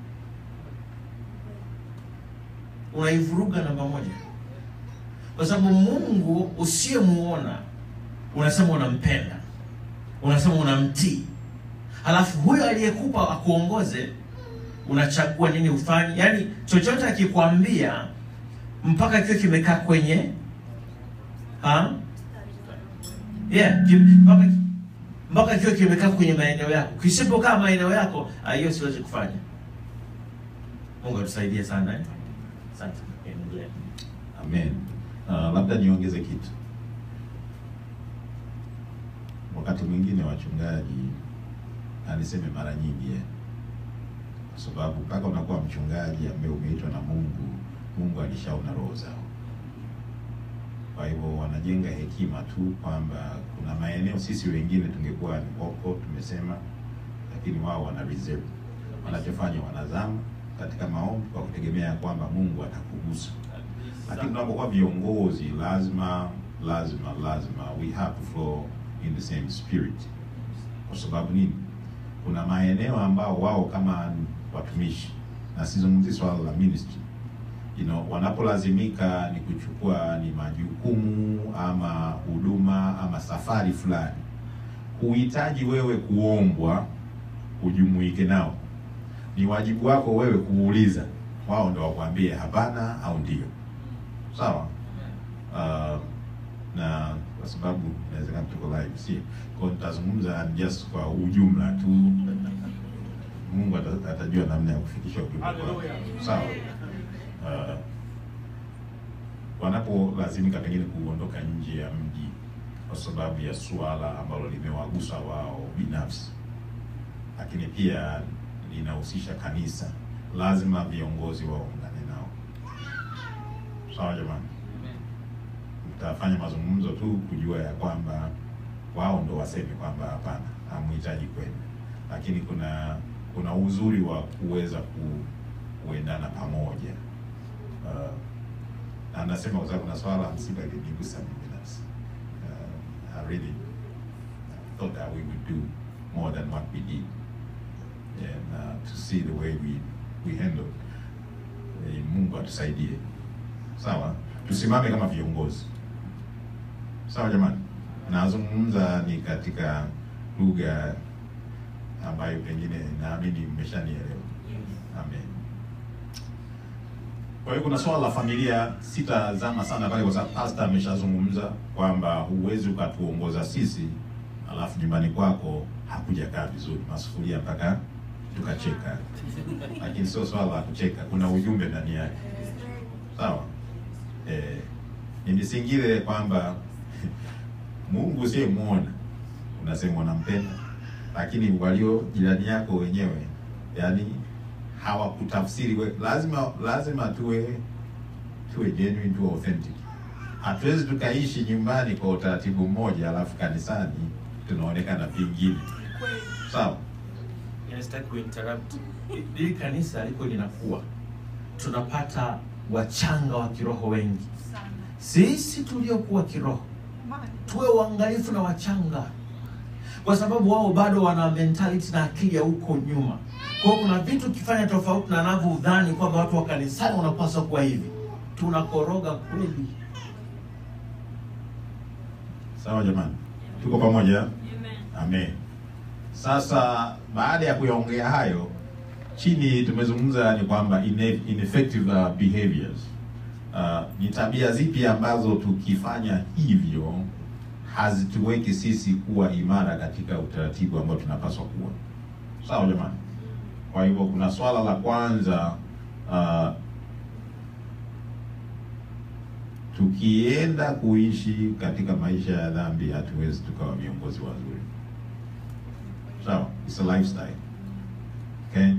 unaivuruga namba moja, kwa sababu Mungu usiyemuona unasema unampenda, unasema unamtii, halafu huyo aliyekupa akuongoze, unachagua nini ufanye. Yaani chochote akikwambia mpaka kiwe kimekaa kwenye ha? Yeah, ki- mpaka mpaka kiwe kimekaa kwenye maeneo yako. Kisipokaa maeneo yako, ah, hiyo siwezi kufanya. Mungu atusaidie sana eh? Asante. Endelea. Amen. Uh, labda niongeze kitu. Wakati mwingine wachungaji, na niseme mara nyingi eh, kwa sababu mpaka unakuwa mchungaji ambaye umeitwa na Mungu, Mungu alishaona roho zao. Kwa hivyo wanajenga hekima tu kwamba kuna maeneo sisi wengine tungekuwa ni wako tumesema, lakini wao wana reserve. Wanachofanya wanazama katika maombi kwa kutegemea kwamba Mungu atakugusa lakini tunapokuwa viongozi lazima lazima lazima we have to flow in the same spirit. Kwa sababu nini? Kuna maeneo ambao wao kama watumishi, na sizungumzi swala la ministry, you know, wanapolazimika ni kuchukua ni majukumu ama huduma ama safari fulani, huhitaji wewe kuombwa ujumuike nao. Ni wajibu wako wewe kuuliza, wao ndo wakwambie hapana au ndio. Sawa. Uh, na kwa sababu inawezekana tuko live, si kwa nitazungumza just kwa ujumla tu. Mungu ata- atajua namna ya kufikisha ujumbe kwao. Hallelujah. Sawa. Uh, wanapolazimika pengine kuondoka nje ya mji kwa sababu ya suala ambalo limewagusa wao binafsi, lakini pia linahusisha kanisa, lazima viongozi waungane nao. Sawa jamani, mtafanya mazungumzo tu kujua ya kwamba wao ndo waseme kwamba hapana, hamhitaji kwenda, lakini kuna kuna uzuri wa kuweza ku, kuendana pamoja. Uh, na nasema kwa sababu na swala la msiba linigusa mimi binafsi. Uh, I really thought that we would do more than what we did and uh, to see the way we we handle. Eh, Mungu atusaidie. Sawa, tusimame kama viongozi. Sawa jamani, nazungumza ni katika lugha ambayo pengine naamini mmeshanielewa. Amen. Kwa hiyo kuna swala la familia, sitazama sana pale kwa sababu pastor ameshazungumza kwamba huwezi ukatuongoza sisi alafu nyumbani kwako hakujakaa vizuri, masufuria mpaka tukacheka. Lakini sio swala la kucheka, kuna ujumbe ndani yake. Sawa? Eh, ni misingile kwamba Mungu usiyemwona unasema unampenda, lakini walio jirani yako wenyewe yani hawakutafsiri we. Lazima lazima tuwe tuwe genuine, tuwe authentic. Hatuwezi tukaishi nyumbani kwa utaratibu mmoja alafu kanisani tunaonekana vingine. Sawa? Sitaki kuinterrupt. Hili kanisa liko linakuwa, tunapata wachanga wa kiroho wengi. Sana. Sisi tuliokuwa kiroho Mani. tuwe uangalifu na wachanga, kwa sababu wao bado wana mentality na akili ya huko nyuma. Kwa hiyo kuna vitu ukifanya tofauti na anavyodhani kwamba watu wa kanisani wanapaswa kuwa hivi, tunakoroga kweli. Sawa jamani, tuko pamoja? Amen. Sasa baada ya kuyaongea hayo, chini tumezungumza ni kwamba ine- ineffective uh, behaviors. Uh, ni tabia zipi ambazo tukifanya hivyo hazituweki sisi kuwa imara katika utaratibu ambao tunapaswa kuwa. Sawa jamani? Kwa hivyo kuna swala la kwanza uh, tukienda kuishi katika maisha ya dhambi hatuwezi tukawa viongozi wazuri. Sawa, it's a lifestyle. Okay?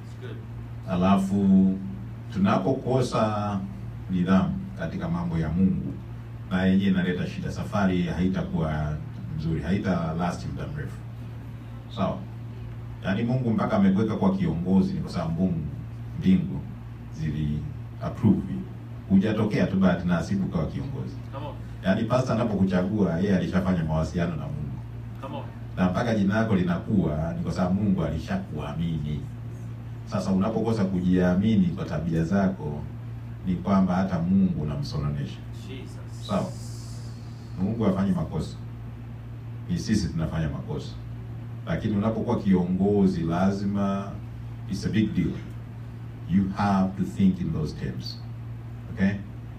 Alafu tunapokosa nidhamu katika mambo ya Mungu, na yenyewe inaleta shida. Safari haitakuwa nzuri, haita last muda mrefu. Sawa, yaani Mungu mpaka amekuweka kwa kiongozi ni kwa sababu Mungu mbingu zili approve, hujatokea tu bahati nasibu kwa kiongozi. Yaani pastor anapokuchagua yeye alishafanya mawasiliano na Mungu na mpaka jina lako linakuwa ni kwa sababu Mungu alishakuamini. Sasa unapokosa kujiamini kwa tabia zako, ni kwamba hata Mungu unamsononesha. Sawa, Mungu hafanyi makosa, ni sisi tunafanya makosa. Lakini unapokuwa kiongozi, lazima it's a big deal, you have to think in those terms. Okay.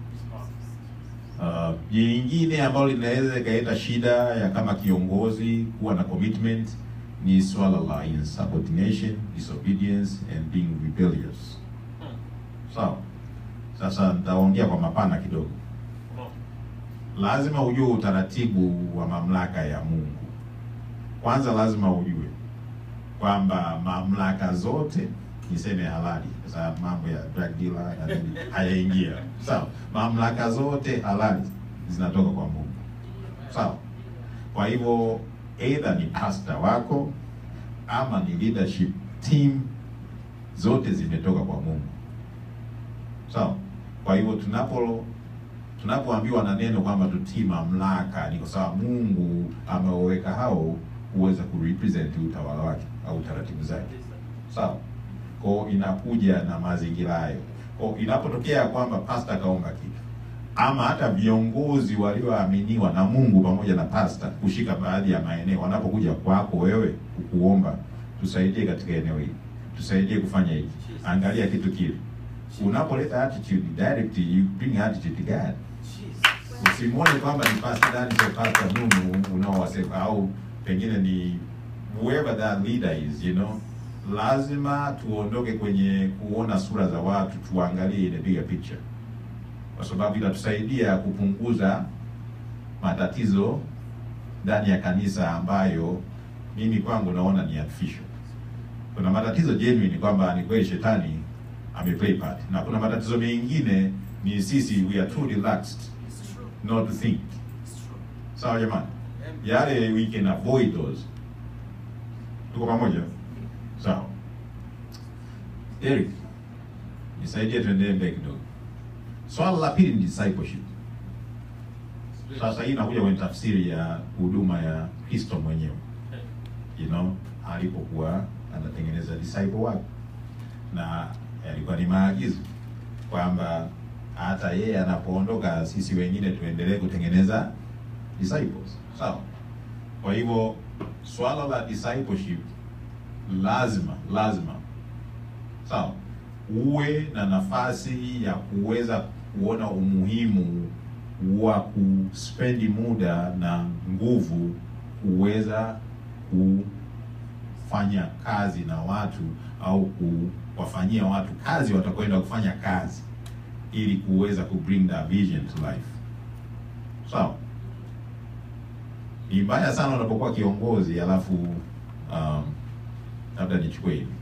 Uh, jingine ambalo linaweza ikaleta shida ya kama kiongozi kuwa na commitment ni swala la insubordination, disobedience and being rebellious. Sawa. Sasa nitaongea kwa mapana kidogo. Lazima ujue utaratibu wa mamlaka ya Mungu. Kwanza lazima ujue kwamba mamlaka zote niseme halali, kwa sababu mambo ya drug dealer na nini hayaingia. Sawa, mamlaka zote halali zinatoka kwa Mungu. Sawa. Kwa hivyo either ni pastor wako ama ni leadership team, zote zimetoka kwa Mungu. Sawa. Kwa hivyo tunapo tunapoambiwa na neno kwamba tutii mamlaka, ni kwa sababu Mungu ameweka hao kuweza kurepresent utawala wake au taratibu zake. Sawa. Kwa inakuja na mazingira hayo. Kwa inapotokea kwamba pastor kaomba kitu ama hata viongozi walioaminiwa na Mungu pamoja na pastor kushika baadhi ya maeneo, wanapokuja kwako wewe kukuomba, tusaidie katika eneo hili, tusaidie kufanya hiki, angalia kitu kile. Unapoleta attitude direct, you bring attitude to God. Usimwone kwamba ni pastor ndani sio pastor Mungu unaowasema au pengine ni whoever that leader is, you know. Lazima tuondoke kwenye kuona sura za watu, tuangalie the bigger picture, kwa sababu inatusaidia kupunguza matatizo ndani ya kanisa ambayo mimi kwangu naona ni artificial. Kuna matatizo genuine kwamba ni kweli shetani ameplay part, na kuna matatizo mengine ni sisi we are too relaxed not to think. Sawa jamani, yale we can avoid those. Tuko pamoja? Sawa. Eric, nisaidie tuendelee mbele kidogo. Swala la pili ni discipleship. Sasa hii inakuja kwenye tafsiri ya huduma ya Kristo mwenyewe, you know, alipokuwa anatengeneza disciple wake, na yalikuwa ni maagizo kwamba hata yeye anapoondoka, sisi wengine tuendelee kutengeneza disciples. sawa kwa hivyo swala la discipleship lazima lazima sawa uwe na nafasi ya kuweza kuona umuhimu wa kuspendi muda na nguvu kuweza kufanya kazi na watu au kuwafanyia watu kazi watakwenda kufanya kazi ili kuweza ku bring that vision to life sawa ni mbaya sana unapokuwa kiongozi alafu um, labda nichukue hivi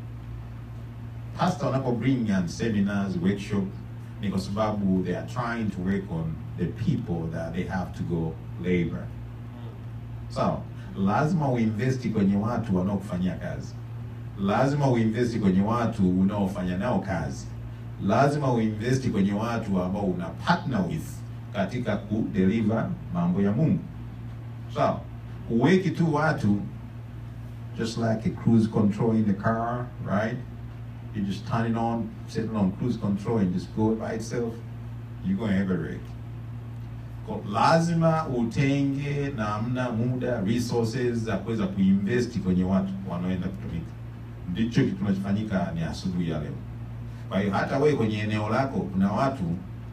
pastor wanapo bring on seminars workshop ni kwa sababu they are trying to work on the people that they have to go labor sawa lazima uinvesti kwenye watu wanaokufanyia kazi lazima uinvesti kwenye watu unaofanya nao kazi lazima uinvesti kwenye watu ambao una partner with katika kudeliver mambo ya mungu sawa huweki tu watu just like a cruise control in the car right you just turn it on set it on cruise control and just go by itself you're going to have a wreck Kwa- lazima utenge namna muda resources za kuweza kuinvesti kwenye watu wanaoenda kutumika ndicho kitu kinachofanyika ni asubuhi ya leo kwa hiyo hata wewe kwenye eneo lako kuna watu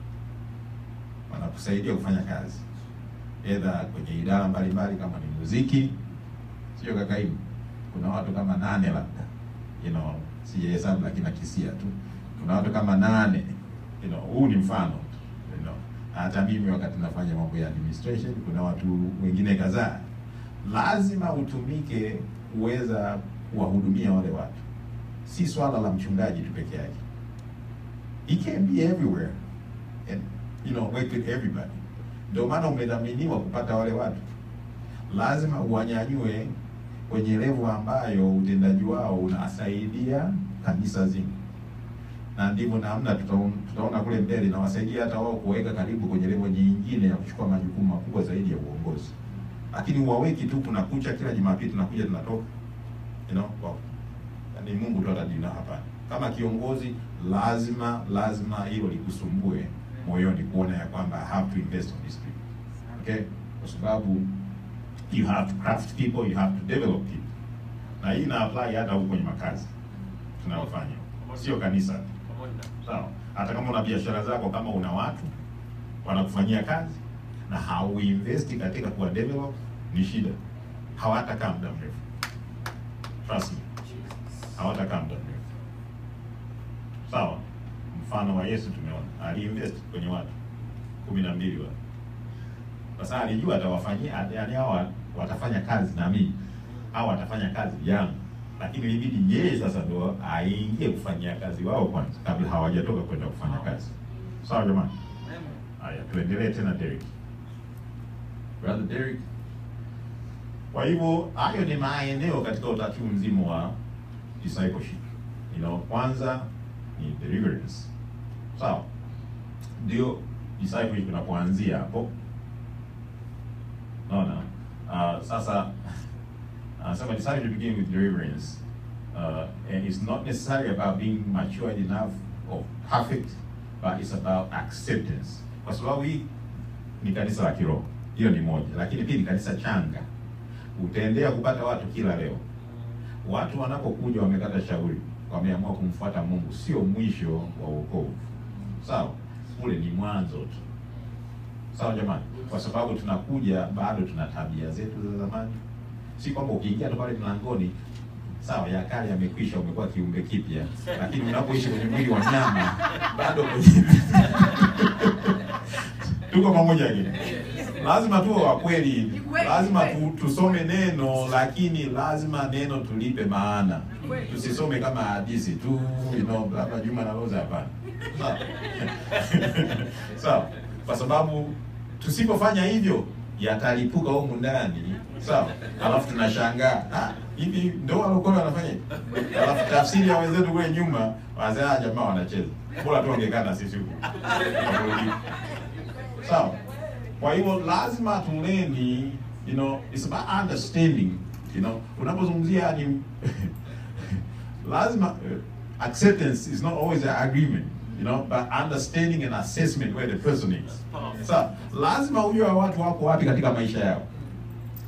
wanakusaidia kufanya kazi edha kwenye idara mbalimbali kama ni muziki sio kakaimu kuna watu kama nane labda you know sijahesabu lakini nakisia tu kuna watu kama nane you know huu ni mfano tu you know hata mimi wakati nafanya mambo ya administration kuna watu wengine kadhaa lazima utumike kuweza kuwahudumia wale watu si swala la mchungaji tu peke yake he can be everywhere and you know work with everybody ndio maana umedhaminiwa kupata wale watu lazima uwanyanyue kwenye levo ambayo utendaji wao unasaidia kanisa zima na ndivyo namna tutaona, tutaona kule mbele inawasaidia hata wao kuweka karibu kwenye levo nyingine ya kuchukua majukumu makubwa zaidi ya uongozi lakini uwaweki tu kuna kucha kila jumapili tunakuja tunatoka you know, wow. ni mungu tu atajina hapana kama kiongozi lazima lazima hilo likusumbue moyoni kuona ya kwamba I have to invest on these people okay kwa sababu you have to craft people you have to develop people na hii ina apply hata huko kwenye makazi tunayofanya sio kanisa sawa hata kama una biashara zako kama una watu wanakufanyia kazi na hauinvesti katika kuwa develop ni shida hawatakaa muda mrefu trust me hawatakaa muda mrefu sawa mfano wa yesu tumeona aliinvest kwenye watu kumi na mbili watu sasa alijua atawafanyia yani hawa watafanya kazi na mimi au watafanya kazi yangu lakini ilibidi yeye sasa ndo aingie kufanyia kazi wao kwanza kabla hawajatoka kwenda kufanya kazi sawa jamani haya tuendelee tena Derek brother Derek kwa hivyo hayo ni maeneo katika utaratibu mzima wa discipleship you know kwanza ni deliverance sawa ndio discipleship inapoanzia hapo naona uh, sasa anasema decided to begin with deliverance uh, and it's not necessarily about being matured enough or perfect but it's about acceptance kwa sababu hii ni kanisa la kiroho hiyo ni moja lakini pia ni kanisa changa utaendelea kupata watu kila leo watu wanapokuja wamekata shauri wameamua kumfuata mungu sio mwisho wa wokovu sawa ule ni mwanzo tu sawa jamani kwa sababu tunakuja bado tuna tabia zetu za zamani si kwamba ukiingia tu pale mlangoni sawa ya kale yamekwisha umekuwa kiumbe kipya lakini unapoishi kwenye mwili wa nyama bado kwenye tuko pamoja lakini lazima tuwe wa kweli lazima tu, tusome neno lakini lazima neno tulipe maana tusisome kama hadithi tu you know, labda juma na roza hapana sawa sawa kwa sababu tusipofanya hivyo yatalipuka humu ndani sawa alafu tunashangaa "Ah, hivi ndo walokole wanafanya hivi?" alafu tafsiri ya wenzetu kule nyuma wazaa jamaa wanacheza bora tu wangekaa na sisi huko sawa kwa hivyo lazima tuleni you know it's about understanding you know unapozungumzia ni lazima uh, acceptance is not always an agreement you know but understanding and assessment where the person is sawa lazima ujue watu wako wapi katika maisha yao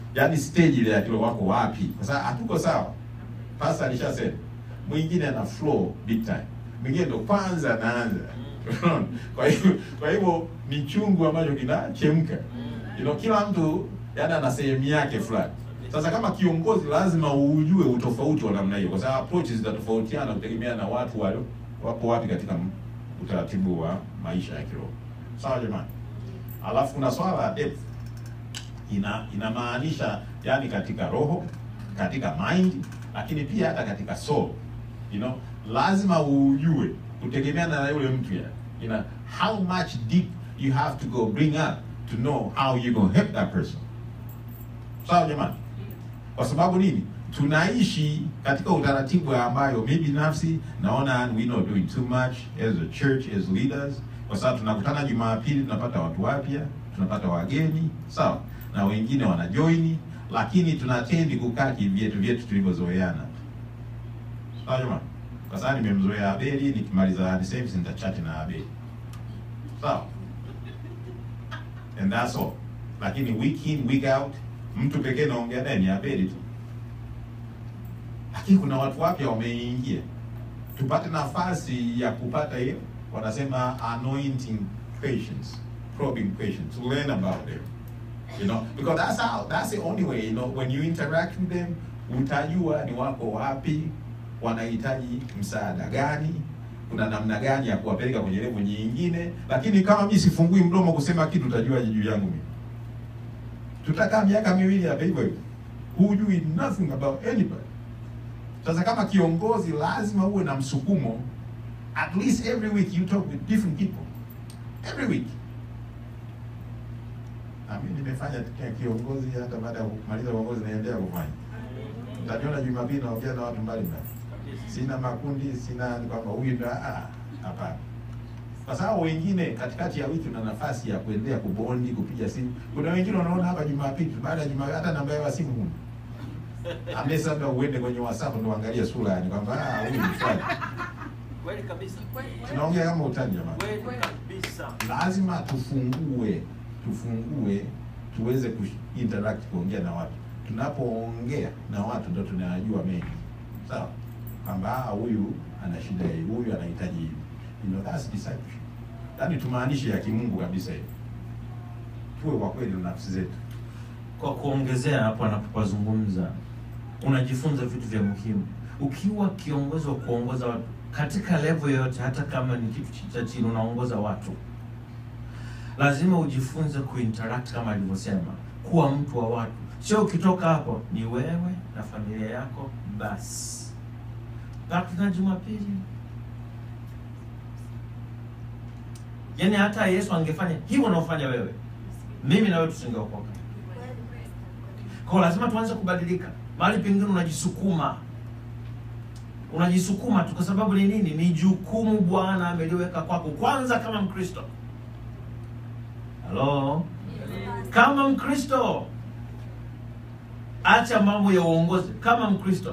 yaani stage ile ya kilo wako wapi kwa sababu hatuko sawa pasta alishasema mwingine ana flow big time mwingine ndo kwanza anaanza Unaona? kwa hivyo kwa hivyo ni chungu ambacho kinachemka you know, kila mtu yani ana sehemu yake fulani sasa kama kiongozi lazima ujue utofauti wa namna hiyo kwa sababu approaches zitatofautiana kutegemea na watu walio wapo wapi katika m- utaratibu wa maisha ya kiroho sawa jamani alafu kuna swala la depth ina inamaanisha yani katika roho katika mind lakini pia hata katika soul you know lazima ujue kutegemeana na yule mtu ya you know how much deep you have to go bring up to know how you gonna help that person sawa jamani kwa sababu nini tunaishi katika utaratibu ambayo mi binafsi naona we not doing too much as a church as leaders kwa sababu tunakutana jumapili tunapata watu wapya tunapata wageni sawa na wengine wanajoini lakini tunatendi kukaa kivyetu vyetu tulivyozoeana sawa jamani kwa sababu nimemzoea abeli nikimaliza the service nitachati na abeli sawa and that's all lakini week in week out mtu pekee naongea naye ni abeli tu lakini kuna watu wapya wameingia tupate nafasi ya kupata hiyo wanasema anointing patience probing patience to learn about them you know because that's how that's the only way you know when you interact with them utajua ni wako wapi wanahitaji msaada gani kuna namna gani ya kuwapeleka kwenye level nyingine lakini kama mimi sifungui mdomo kusema kitu utajuaje juu yangu mimi tutakaa miaka miwili hapa hivyo hivyo hujui nothing about anybody sasa kama kiongozi lazima uwe na msukumo at least every week you talk with different people every week na mimi nimefanya kia- kiongozi hata baada ya kumaliza uongozi naendelea kufanya mtaniona jumapili naongea na watu mbalimbali sina makundi sina ni kwamba huyu ndo ah, hapana kwa sababu wengine katikati ya wiki una nafasi ya kuendelea kubondi kupiga simu kuna wengine unaona hapa jumapili baada ya jumapili hata namba yao ya simu huna unless labda uende kwenye whatsapp ndo uangalie sura yani kwamba ah huyu ni fulani Kweli kabisa. tunaongea kama utani jamani Kweli kabisa. lazima tufungue tufungue tuweze ku interact kuongea na watu tunapoongea na watu ndo tunayajua mengi sawa kwamba ah, huyu ana shida hii huyu anahitaji hivi you know, that's discipleship yaani tumaanishe ya kimungu kabisa hivi tuwe kwa kweli na nafsi zetu Kwa kuongezea hapo anapopazungumza, unajifunza vitu vya muhimu ukiwa kiongozi wa kuongoza watu katika level yoyote, hata kama ni kitu cha chini, unaongoza watu, lazima ujifunze kuinteract kama alivyosema, kuwa mtu wa watu. Sio ukitoka hapo ni wewe na familia yako basi. Baki na Jumapili. Yaani hata Yesu angefanya hivyo unaofanya wewe, mimi na wewe tusingeokoka. Kwa hiyo lazima tuanze kubadilika. Mahali pengine unajisukuma, unajisukuma tu, kwa sababu ni nini? Ni jukumu Bwana ameliweka kwako, kwanza kama Mkristo. Halo, kama Mkristo, acha mambo ya uongozi. Kama Mkristo,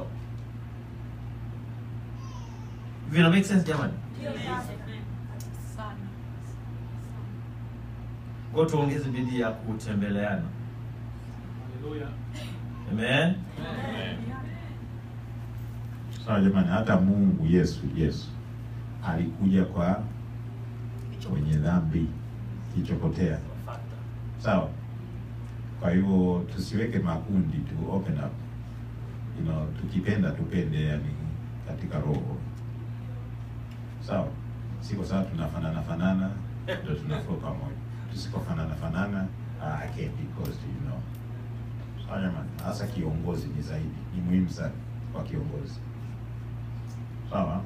vina make sense jamani? Sana. Kwa hiyo tuongeze bidii ya kutembeleana. Haleluya. Amen. sawa jamani hata mungu yesu yesu alikuja kwa wenye dhambi kichokotea Fata. sawa kwa hivyo tusiweke makundi tu open up you know, tukipenda tupende yani katika roho sawa si kwa sababu tunafanana fanana ndo tunaflow pamoja tusipofanana fanana ah, I can't be close to you know sawa jamani hasa kiongozi ni zaidi ni muhimu sana kwa kiongozi sawa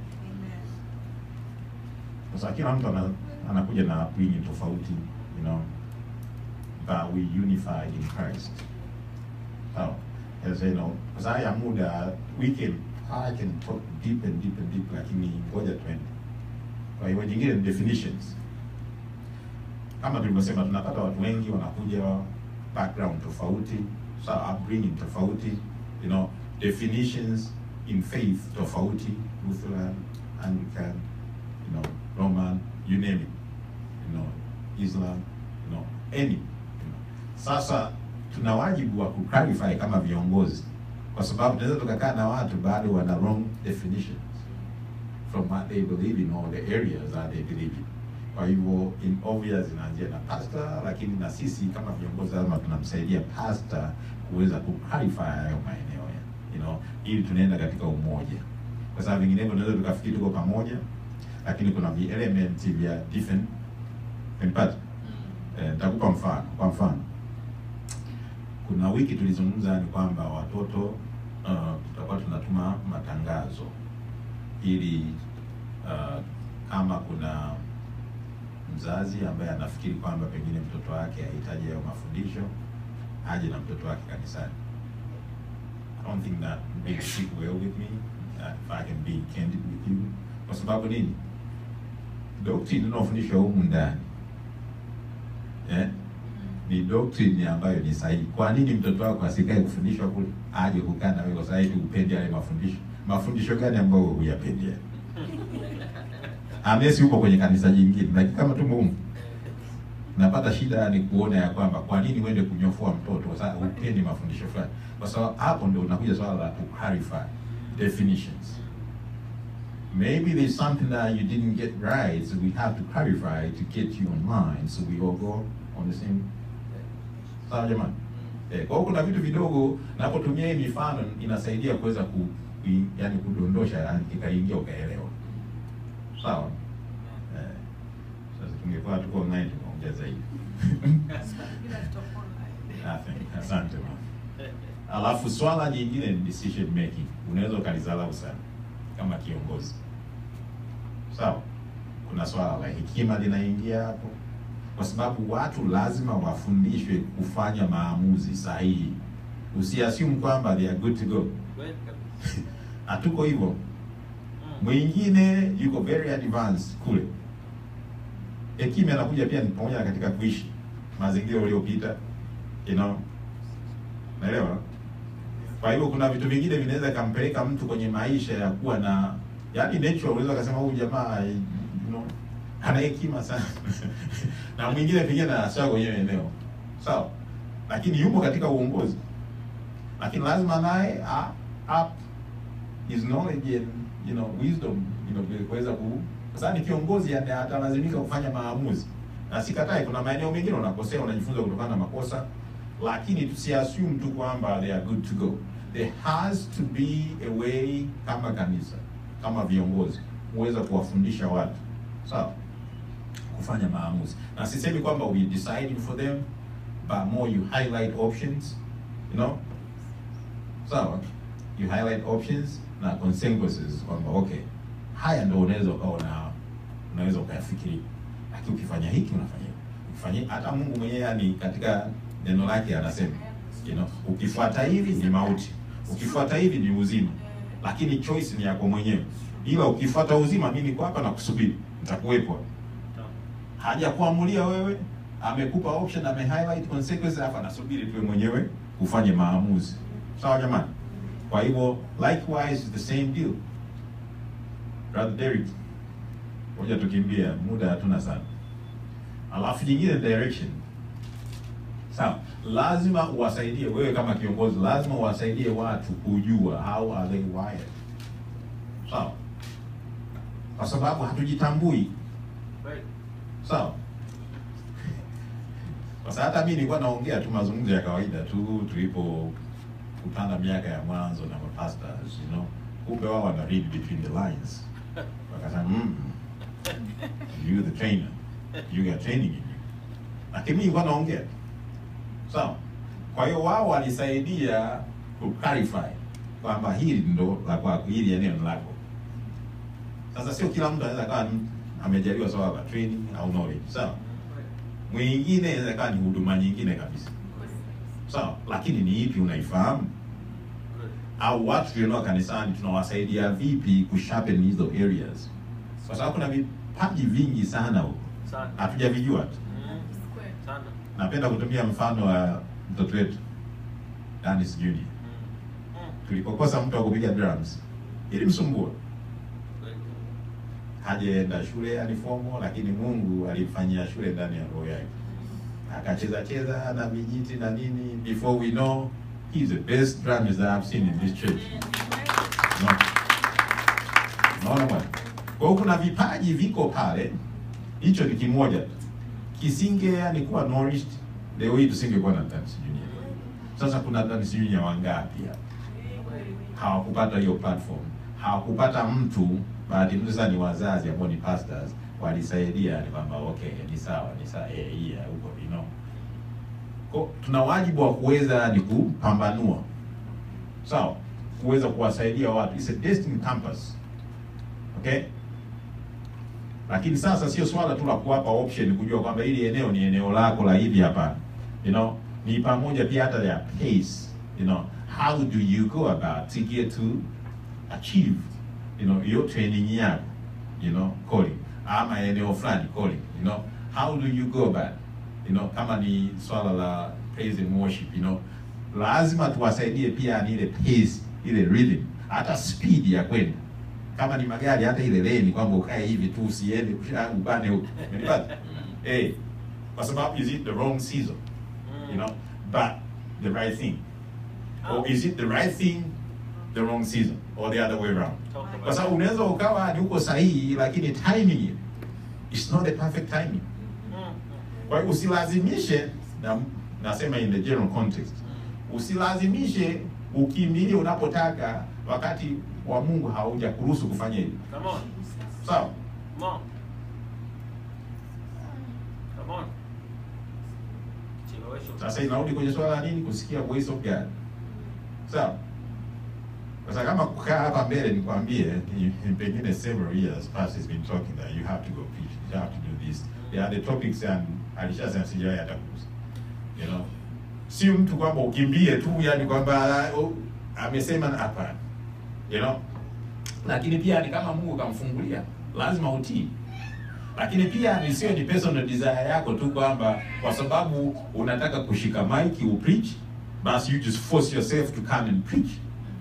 sasa kila mtu ana, anakuja na upbringing tofauti you know but we unified in Christ sawa as you know kwa sababu ya muda we can I can talk deep and deep and deep lakini ngoja twende kwa hiyo nyingine ni definitions kama tulivyosema tunapata watu wengi wanakuja background tofauti sawa upbringing tofauti you know definitions in faith tofauti Lutheran Anglican you know Roman you name it you know Islam you know any you know. sasa tuna wajibu wa kuclarify kama viongozi, kwa sababu tunaweza tukakaa na watu bado wana wrong definitions from what they believe in or the areas that they believe in. Kwa hivyo in obvious inaanzia na pastor, lakini na sisi kama viongozi lazima tunamsaidia pastor kuweza kuclarify hayo maeneo ya you know, ili tunaenda katika umoja, kwa sababu vinginevyo tunaweza tukafikiri tuko pamoja, lakini kuna vi elements vya different unanipata? Eh, nitakupa mfano. Kwa mfano, kuna wiki tulizungumza ni kwamba watoto uh, tutakuwa tunatuma matangazo ili uh, kama kuna mzazi ambaye anafikiri kwamba pengine mtoto wake hahitaji hayo mafundisho aje na mtoto wake kanisani. I don't think that makes sit well with me uh, if I can be candid with you. Kwa sababu nini? Doctrine inayofundishwa humu ndani eh, ni doctrine ambayo ni sahihi. Kwa nini mtoto wako asikae kufundishwa kule aje kukaa na wewe kwa sababu upende yale mafundisho? Mafundisho gani ambayo huyapendi? Unless yupo kwenye kanisa jingine, lakini kama tumo humu napata shida ni kuona ya kwamba kwa nini uende kunyofua mtoto kwa sababu upendi mafundisho fulani, kwa sababu hapo ndio unakuja swala la ku clarify definitions. Maybe there's something that you didn't get right, so we have to clarify to get you online, so we all go on the same. Sawa jamani? Eh, kwa hiyo kuna vitu vidogo napotumia hii mifano inasaidia kuweza ku, i- yani kudondosha yani ikaingia ukaelewa. Sawa? Eh, sasa tungekuwa tuko online tunaongea zaidi. Nothing. Asante mama. Alafu swala jingine ni decision making. Unaweza ukalizalau sana kama kiongozi. Sawa? Kuna swala la hekima linaingia hapo, kwa sababu watu lazima wafundishwe kufanya maamuzi sahihi. Usiassume kwamba they are good to go. Kweli kabisa. Hatuko hivyo. Mm. Mwingine yuko very advanced kule. Hekima inakuja pia ni pamoja na katika kuishi mazingira uliopita, you know, naelewa. Kwa hivyo kuna vitu vingine vinaweza kampeleka mtu kwenye maisha ya kuwa na yani nature, unaweza kusema huyu jamaa you know, ana hekima sana na mwingine pengine anasema kwenye eneo sawa, lakini yupo katika uongozi, lakini lazima naye up his knowledge and you know wisdom you know kuweza ku kwa sababu ni kiongozi ata- atalazimika kufanya maamuzi, na sikatai, kuna maeneo mengine unakosea, unajifunza kutokana na makosa, lakini tusiassume tu kwamba they are good to go. There has to be a way, kama kanisa, kama viongozi, muweza kuwafundisha watu sawa, kufanya maamuzi, na sisemi kwamba we deciding for them, but more you highlight options, you know sawa you highlight options na consequences kwamba okay haya ndo unaweza ukawa na unaweza ukayafikiri lakini ukifanya hiki unafanya hiki ukifanya hata Mungu mwenyewe yani katika neno lake anasema you know ukifuata hivi ni mauti ukifuata hivi ni uzima lakini choice ni yako mwenyewe ila ukifuata uzima mimi niko hapa na kusubiri nitakuwepo hajakuamulia wewe amekupa option ame highlight consequences hapa anasubiri tuwe mwenyewe ufanye maamuzi sawa jamani kwa hivyo likewise the same deal brother Derek ngoja tukimbia muda hatuna sana alafu jingine direction sawa lazima uwasaidie wewe kama kiongozi lazima uwasaidie watu kujua how are they wired sawa kwa sababu hatujitambui Kweli. sawa kwa sababu hata mimi nilikuwa naongea tu mazungumzo ya kawaida tu tulipokutana miaka ya mwanzo na mapastors you know kumbe wao wana read between the lines wakasema mm, you the trainer you got training in you lakini mimi nilikuwa naongea tu. sawa kwa hiyo wao walisaidia ku clarify kwamba hili ndo la kwako hili eneo ni lako sasa sio kila mtu anaweza kawa ni- amejaliwa swala la training au knowledge sawa mwingine inaweza kawa ni huduma nyingine kabisa sawa lakini ni ipi unaifahamu Kweli. au watu tulionao kanisani tunawasaidia vipi kusharpen hizo areas kwa sababu kuna vipaji vingi sana huko Sana. hatujavijua tu Mm. Sana. napenda kutumia mfano wa mtoto wetu Dennis Junior Mm. Mm. tulipokosa mtu wa kupiga drums ilimsumbua Kweli. hajaenda shule yani fomo lakini Mungu alimfanyia shule ndani ya roho yake akacheza cheza na vijiti na nini, before we know he's the best drummers that I've seen in this church. No. Unaona bwana? Kwa hiyo kuna vipaji viko pale, hicho ni kimoja tu. Kisinge yani kuwa nourished, leo hii tusingekuwa na dance junior. Sasa kuna dance junior wangapi hapa? hawakupata hiyo platform, hawakupata mtu. Bahati nzuri sana ni wazazi ambao ni pastors walisaidia, ni kwamba okay, ni sawa, ni sawa, eh, hii ya huko you know. Kwa tuna wajibu wa kuweza ni kupambanua, sawa, kuweza kuwasaidia watu. It's a destiny campus, okay. Lakini sasa sio swala tu la kuwapa option kujua kwamba hili eneo ni eneo lako la hivi hapa, you know, ni pamoja pia hata ya pace, you know, how do you go about to get to achieve, you know, your training yako, you know, calling ama eneo fulani calling, you know, how do you go about, you know, kama ni swala la praise and worship, you know, lazima tuwasaidie pia ni ile pace, ile rhythm, hata speed ya kwenda kama ni magari hata ile leni kwamba ukae hivi tu usiende kusha- ubane huko umenipata eh kwa sababu is it the wrong season you know but the right thing or is it the right thing the wrong season or the other way around Talk about kwa sababu unaweza ukawa ni uko sahihi lakini timing is not the perfect timing Mm, kwa hiyo usilazimishe na nasema in the general context usilazimishe ukimbilie unapotaka wakati wa Mungu hauja kuruhusu kufanya hivyo mm. Come on. sawa Come on. Come on. Chelewesho. Sasa inarudi kwenye swala la nini? Kusikia voice of God. Sawa. Sasa kama kukaa hapa mbele nikwambie, ni- pengine several years past has been talking that you have to go preach, you have to do this. There are the topics and alishasema sijawahi hata kugusa. You know. Si mtu kwamba ukimbie tu yani kwamba oh, amesema na hapana. You know. Lakini pia ni kama Mungu kamfungulia, lazima utii lakini pia nisiwe ni personal desire yako tu kwamba kwa sababu unataka kushika mic u preach basi you just force yourself to come and preach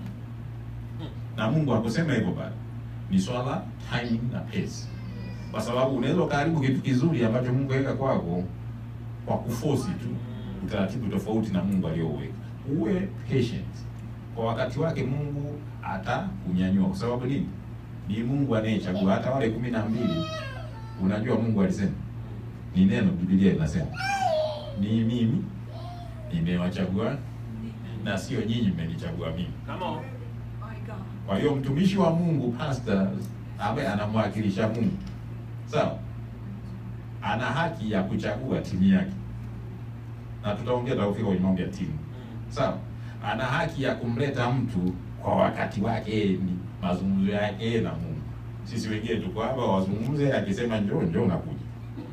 na Mungu hakusema hivyo bado ni swala timing na pace kwa sababu unaweza ukaharibu kitu kizuri ambacho Mungu aweka kwako kwa kuforce tu utaratibu tofauti na Mungu aliyoweka uwe patient kwa wakati wake Mungu atakunyanyua kwa sababu nini ni Mungu anayechagua hata wale kumi na mbili Unajua Mungu alisema ni neno, Biblia inasema ni mimi nimewachagua na sio nyinyi mmenichagua mimi. Come on. Kwa hiyo mtumishi wa Mungu pastor ambaye anamwakilisha Mungu, sawa, ana haki ya kuchagua timu yake, na tutaongea tutafika kwenye mambo ya timu, sawa. Ana haki ya kumleta mtu kwa wakati wake, yeye ni mazungumzo yake yeye na Mungu. Sisi wengine tuko hapa wazungumze, akisema njoo njoo, nakuja.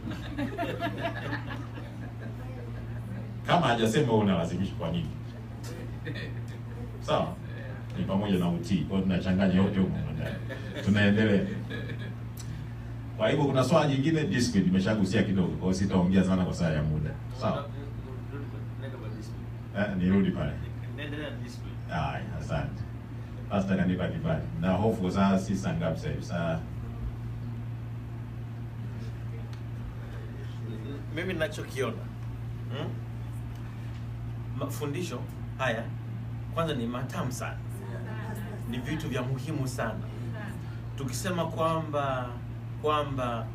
Kama hajasema wewe unalazimisha kwa nini? Sawa, ni pamoja na utii. Kwa hiyo tunachanganya yote huko ndani. Tunaendelea. Kwa hivyo kuna swala jingine discipline nimeshagusia kidogo, kwa hiyo sitaongea sana kwa saa ya muda. Sawa, Nenda kwa discipline. eh, nirudi pale. Endelea na discipline. Haya, asante. Pastor kanipa kibali. Na hofu saa si saa ngapi sasa hivi? Saa mimi ninachokiona hmm? mafundisho haya kwanza ni matamu sana ni vitu vya muhimu sana tukisema kwamba kwamba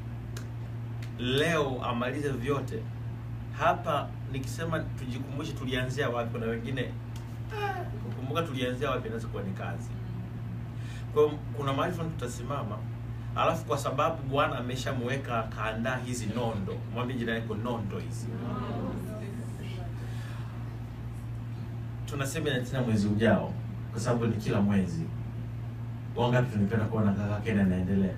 leo amalize vyote hapa nikisema tujikumbushe tulianzia wapi na wengine ah, kukumbuka tulianzia wapi inaweza kuwa ni kazi kwa hiyo kuna mahali fulani tutasimama alafu kwa sababu bwana ameshamweka akaandaa hizi nondo mwambie jirani yako nondo hizi tunasema na tena mwezi ujao kwa sababu ni kila mwezi wangapi tunapenda kuona kaka Kena anaendelea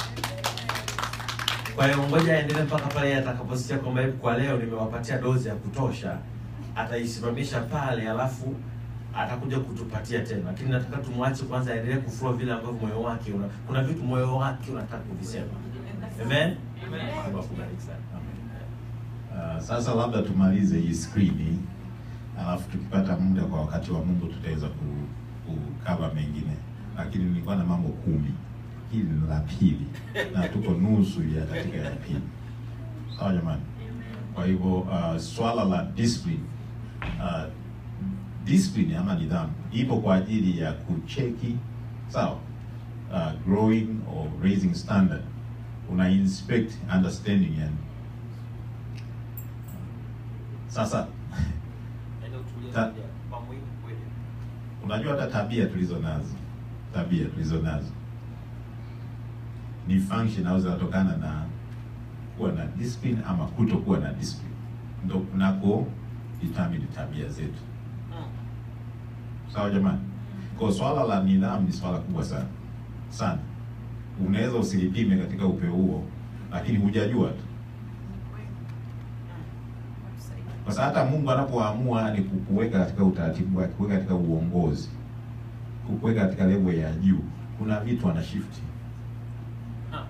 kwa hiyo ngoja aendelee mpaka pale atakaposikia kwamba hebu kwa leo nimewapatia dozi ya kutosha ataisimamisha pale alafu atakuja kutupatia tena lakini nataka tumwache kwanza aendelee kufua vile ambavyo moyo wake una, kuna vitu moyo wake unataka kuvisema amen Mungu akubariki sana amen Uh, sasa labda tumalize hii skrini, alafu tukipata muda kwa wakati wa Mungu tutaweza ku, kukava mengine, lakini nilikuwa na mambo kumi. Hili ni la pili na tuko nusu ya katika ya pili. Sawa jamani? Kwa hivyo uh, swala la discipline uh, discipline ama nidhamu ipo kwa ajili ya kucheki sawa, uh, growing or raising standard, una inspect understanding yani. Sasa Yaani utulie Ta- moja, kwa muhimu kweli. unajua hata tabia tulizo nazo, tabia tulizo nazo ni function au zinatokana na kuwa na discipline ama kutokuwa na discipline, ndo kunako determine tabia zetu. Mm. Sawa jamani, kwa swala la nidhamu ni swala kubwa sana sana. Unaweza usilipime katika upeo huo, lakini hujajua tu, kwa sababu hata Mungu anapoamua ni kukuweka katika utaratibu wake, kuweka katika uongozi, kukuweka katika level ya juu, kuna vitu ana shift. Ah.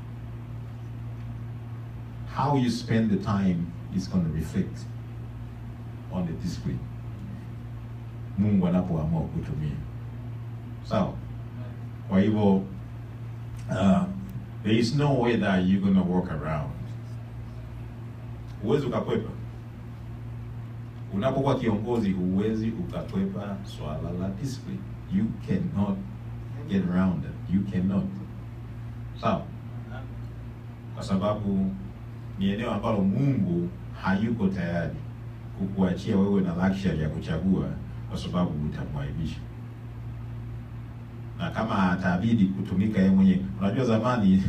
How you spend the time is going to reflect on the discipline Mungu anapoamua kutumia. Sawa? Kwa hivyo uh, there is no way that you're going to walk around. Huwezi ukakwepa. Unapokuwa kiongozi huwezi ukakwepa swala la discipline. You cannot get around it. You cannot. Sawa? Kwa sababu ni eneo ambalo Mungu hayuko tayari kukuachia wewe na luxury ya kuchagua kwa sababu utamwaibisha. Na kama atabidi kutumika yeye mwenyewe. Unajua zamani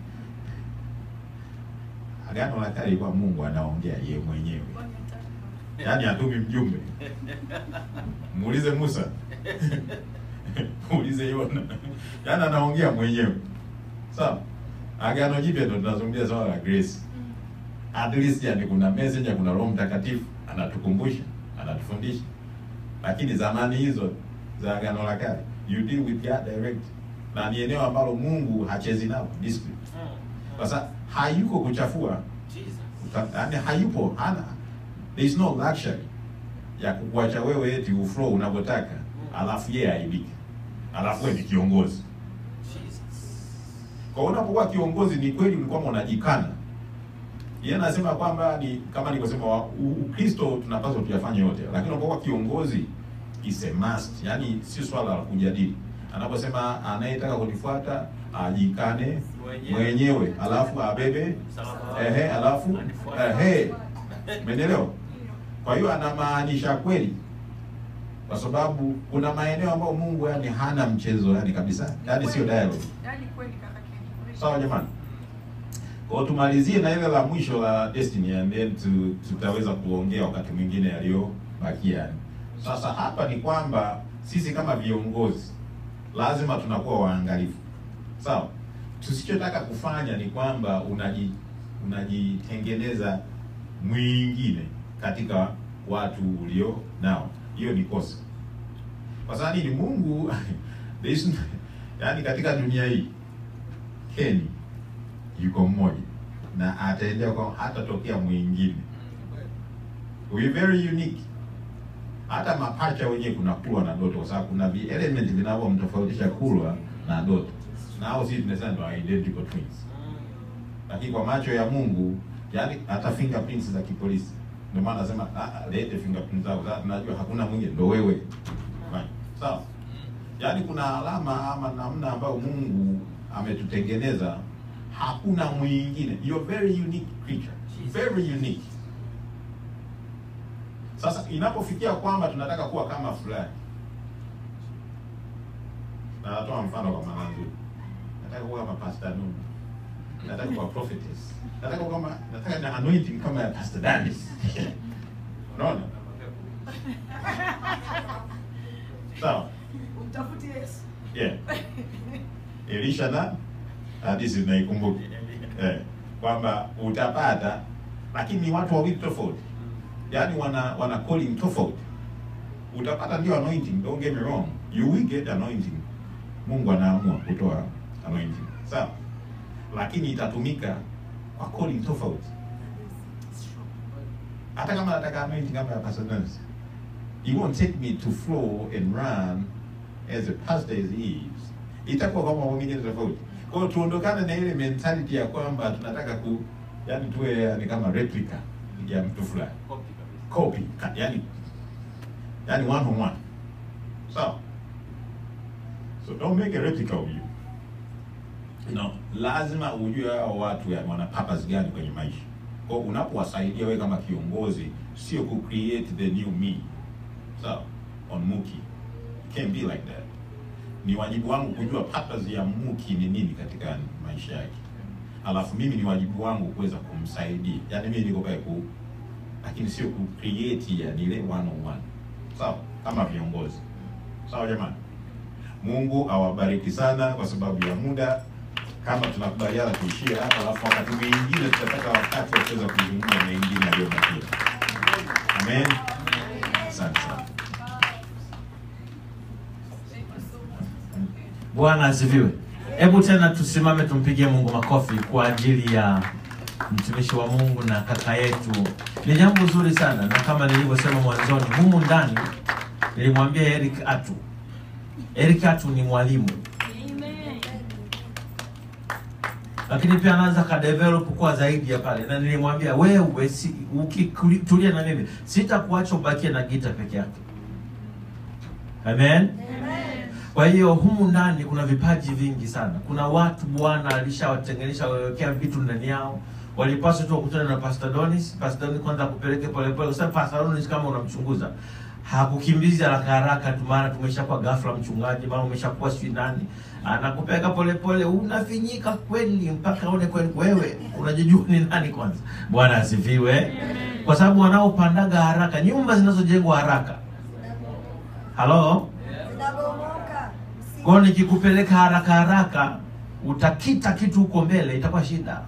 Agano la Kale ilikuwa Mungu anaongea yeye mwenyewe. Yaani hatumi mjumbe. Muulize Musa. Muulize Yona. Yaani anaongea mwenyewe. Sawa? Agano Jipya ndo tunazungumzia swala la grace. At least yani kuna messenger, kuna Roho Mtakatifu anatukumbusha, anatufundisha. Lakini zamani hizo za Agano la Kale, you deal with God direct. Na ni eneo ambalo Mungu hachezi nao discipline. Mm. Kwa sababu hayuko kuchafua Jesus. Uta- yaani hayupo hana there is no luxury ya kukuacha wewe eti uflow unavyotaka alafu yeye aibike alafu wewe ni kiongozi Jesus. kwa hiyo unapokuwa kiongozi ni kweli ulikuwa unajikana yeye anasema kwamba ni kama nilivyosema wa- u- ukristo tunapaswa tuyafanye yote lakini unapokuwa kiongozi is a must yani si swala la kujadili anaposema anayetaka kunifuata ajikane Mwenyewe. mwenyewe alafu abebe Msalaba wake. ehe alafu Anifuate. ehe Umeelewa? Kwa hiyo anamaanisha kweli, kwa sababu kuna maeneo ambayo Mungu yani hana mchezo yani kabisa, yani sio dialogue. Yaani kweli kaka Ken. Sawa jamani, kwa hiyo tumalizie na ile la mwisho la destiny and then tu, tutaweza kuongea wakati mwingine yaliyobakia. Yani sasa hapa ni kwamba sisi kama viongozi lazima tunakuwa waangalifu, sawa. Tusichotaka kufanya ni kwamba unaji unajitengeneza mwingine katika watu ulio nao, hiyo ni kosa. Kwa sababu ni Mungu there is no- yaani katika dunia hii Keni yuko mmoja na ataendelea kwa hatatokea mwingine. We very unique. Hata mapacha wenyewe kuna kulwa na ndoto, kwa sababu kuna vi element vinavyomtofautisha kulwa na ndoto, na hao sisi tunasema ndo identical twins, Mm. lakini kwa macho ya Mungu, yani hata fingerprints za kipolisi. Ndio maana nasema ah, ah, lete fingerprints zako, sasa tunajua hakuna mwingine, ndo wewe. Fine. Sawa. Yaani kuna alama ama namna ambayo Mungu ametutengeneza, hakuna mwingine. You're very unique creature, very unique. Sasa inapofikia kwamba tunataka kuwa kama fulani, na natoa mfano kwa maana nzuri, nataka kuwa kama Pastor Nunu, nataka kuwa prophetess, nataka kuwa kama nataka na anointing kama ya Pastor Dennis. Unaona? Sawa. Umtafute Yesu. Yeah. Elisha na hadithi naikumbuka eh, kwamba utapata, lakini ni watu wawili tofauti, yaani wana wana calling tofauti. Utapata ndio anointing, don't get me wrong, you will get anointing. Mungu anaamua kutoa anointing, sawa, lakini itatumika kwa calling tofauti. Hata kama nataka anointing kama ya Pastor Dance, it won't take me to flow and run as a pastor as he is, itakuwa kama mwingine tofauti. Kwa hiyo tuondokane na ile mentality ya kwamba tunataka ku yani tuwe yani kama replica ya mtu fulani Copy kabisa. copy ka- yani yani one on one sawa so don't make a replica of you you know lazima ujue hao watu yani wana purpose gani kwenye maisha kwa hiyo unapowasaidia wewe kama kiongozi sio ku create the new me sawa on muki it can't be like that ni wajibu wangu kujua purpose ya muki ni nini katika maisha yake alafu mimi ni wajibu wangu kuweza kumsaidia yaani mimi niko pale ku lakini sio ku create yani ile one on one sawa kama viongozi sawa jamani mungu awabariki sana kwa sababu ya muda kama tunakubaliana tuishie hapa alafu wakati mwingine tutapata wakati wa kuweza kuzungumza mengine yaliyobakia amen asante sana Thank you so much. Bwana asifiwe. Hebu tena tusimame tumpigie Mungu makofi kwa ajili ya mtumishi wa Mungu na kaka yetu. Ni jambo zuri sana, na kama nilivyosema mwanzoni, humu ndani nilimwambia Eric Atu. Eric Atu ni mwalimu, lakini pia anaanza kadevelop kuwa zaidi ya pale, na nilimwambia wewe, si, ukitulia na mimi sitakuacha ubakie na gita peke yake. Amen. Kwa hiyo humu ndani kuna vipaji vingi sana. Kuna watu Bwana alishawatenganisha wawekea vitu ndani yao. Walipaswa tu wakutane na Pastor Donis. Pastor Donis kwanza akupeleke polepole. Kwa sababu Pastor Donis kama unamchunguza hakukimbizi haraka haraka tu, maana tumeshakuwa ghafla mchungaji, maana umeshakuwa sijui nani, anakupeleka polepole, unafinyika kweli mpaka aone kweli wewe unajijua ni nani kwanza. Bwana asifiwe, kwa sababu wanaopandaga haraka, nyumba zinazojengwa haraka, halo zinabomoka. kwa hiyo nikikupeleka haraka haraka utakita kitu huko mbele, itakuwa shida,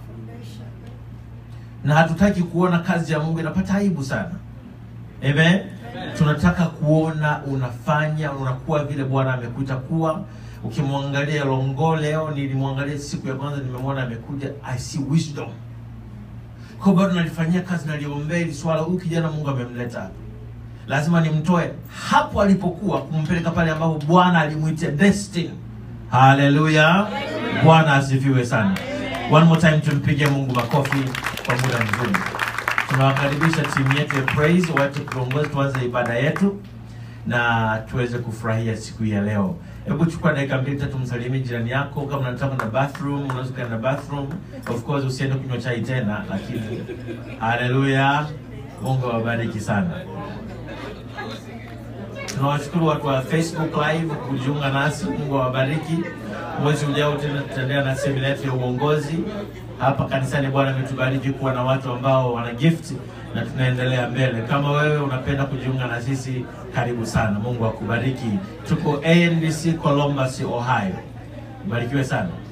na hatutaki kuona kazi ya Mungu inapata aibu sana. Amen. Tunataka kuona unafanya unakuwa vile Bwana amekuita kuwa. Ukimwangalia Longo leo, nilimwangalia siku ya kwanza, nimemwona amekuja, I see wisdom. Kwa hiyo bado nalifanyia kazi, naliombea hili swala. Huyu kijana Mungu amemleta hapa, lazima nimtoe hapo alipokuwa, kumpeleka pale ambapo Bwana alimwitia destiny. Haleluya, Bwana asifiwe sana. One more time tumpige Mungu makofi kwa muda mzuri. Tunawakaribisha timu yetu ya praise wache kuongoza, tuanze ibada yetu na tuweze kufurahia siku hii ya leo. Hebu chukua dakika mbili tatu, msalimie jirani yako. Kama unataka kwenda bathroom, unaweza kwenda bathroom. Of course usiende kunywa chai tena, lakini haleluya, Mungu awabariki sana. Tunawashukuru watu wa Facebook Live kujiunga nasi. Mungu awabariki. Mwezi ujao tena tutaendelea na semina yetu ya uongozi hapa kanisani. Bwana ametubariki kuwa na watu ambao wana gift na tunaendelea mbele. Kama wewe unapenda kujiunga na sisi, karibu sana. Mungu akubariki. Tuko ANBC Columbus, Ohio. Barikiwe sana.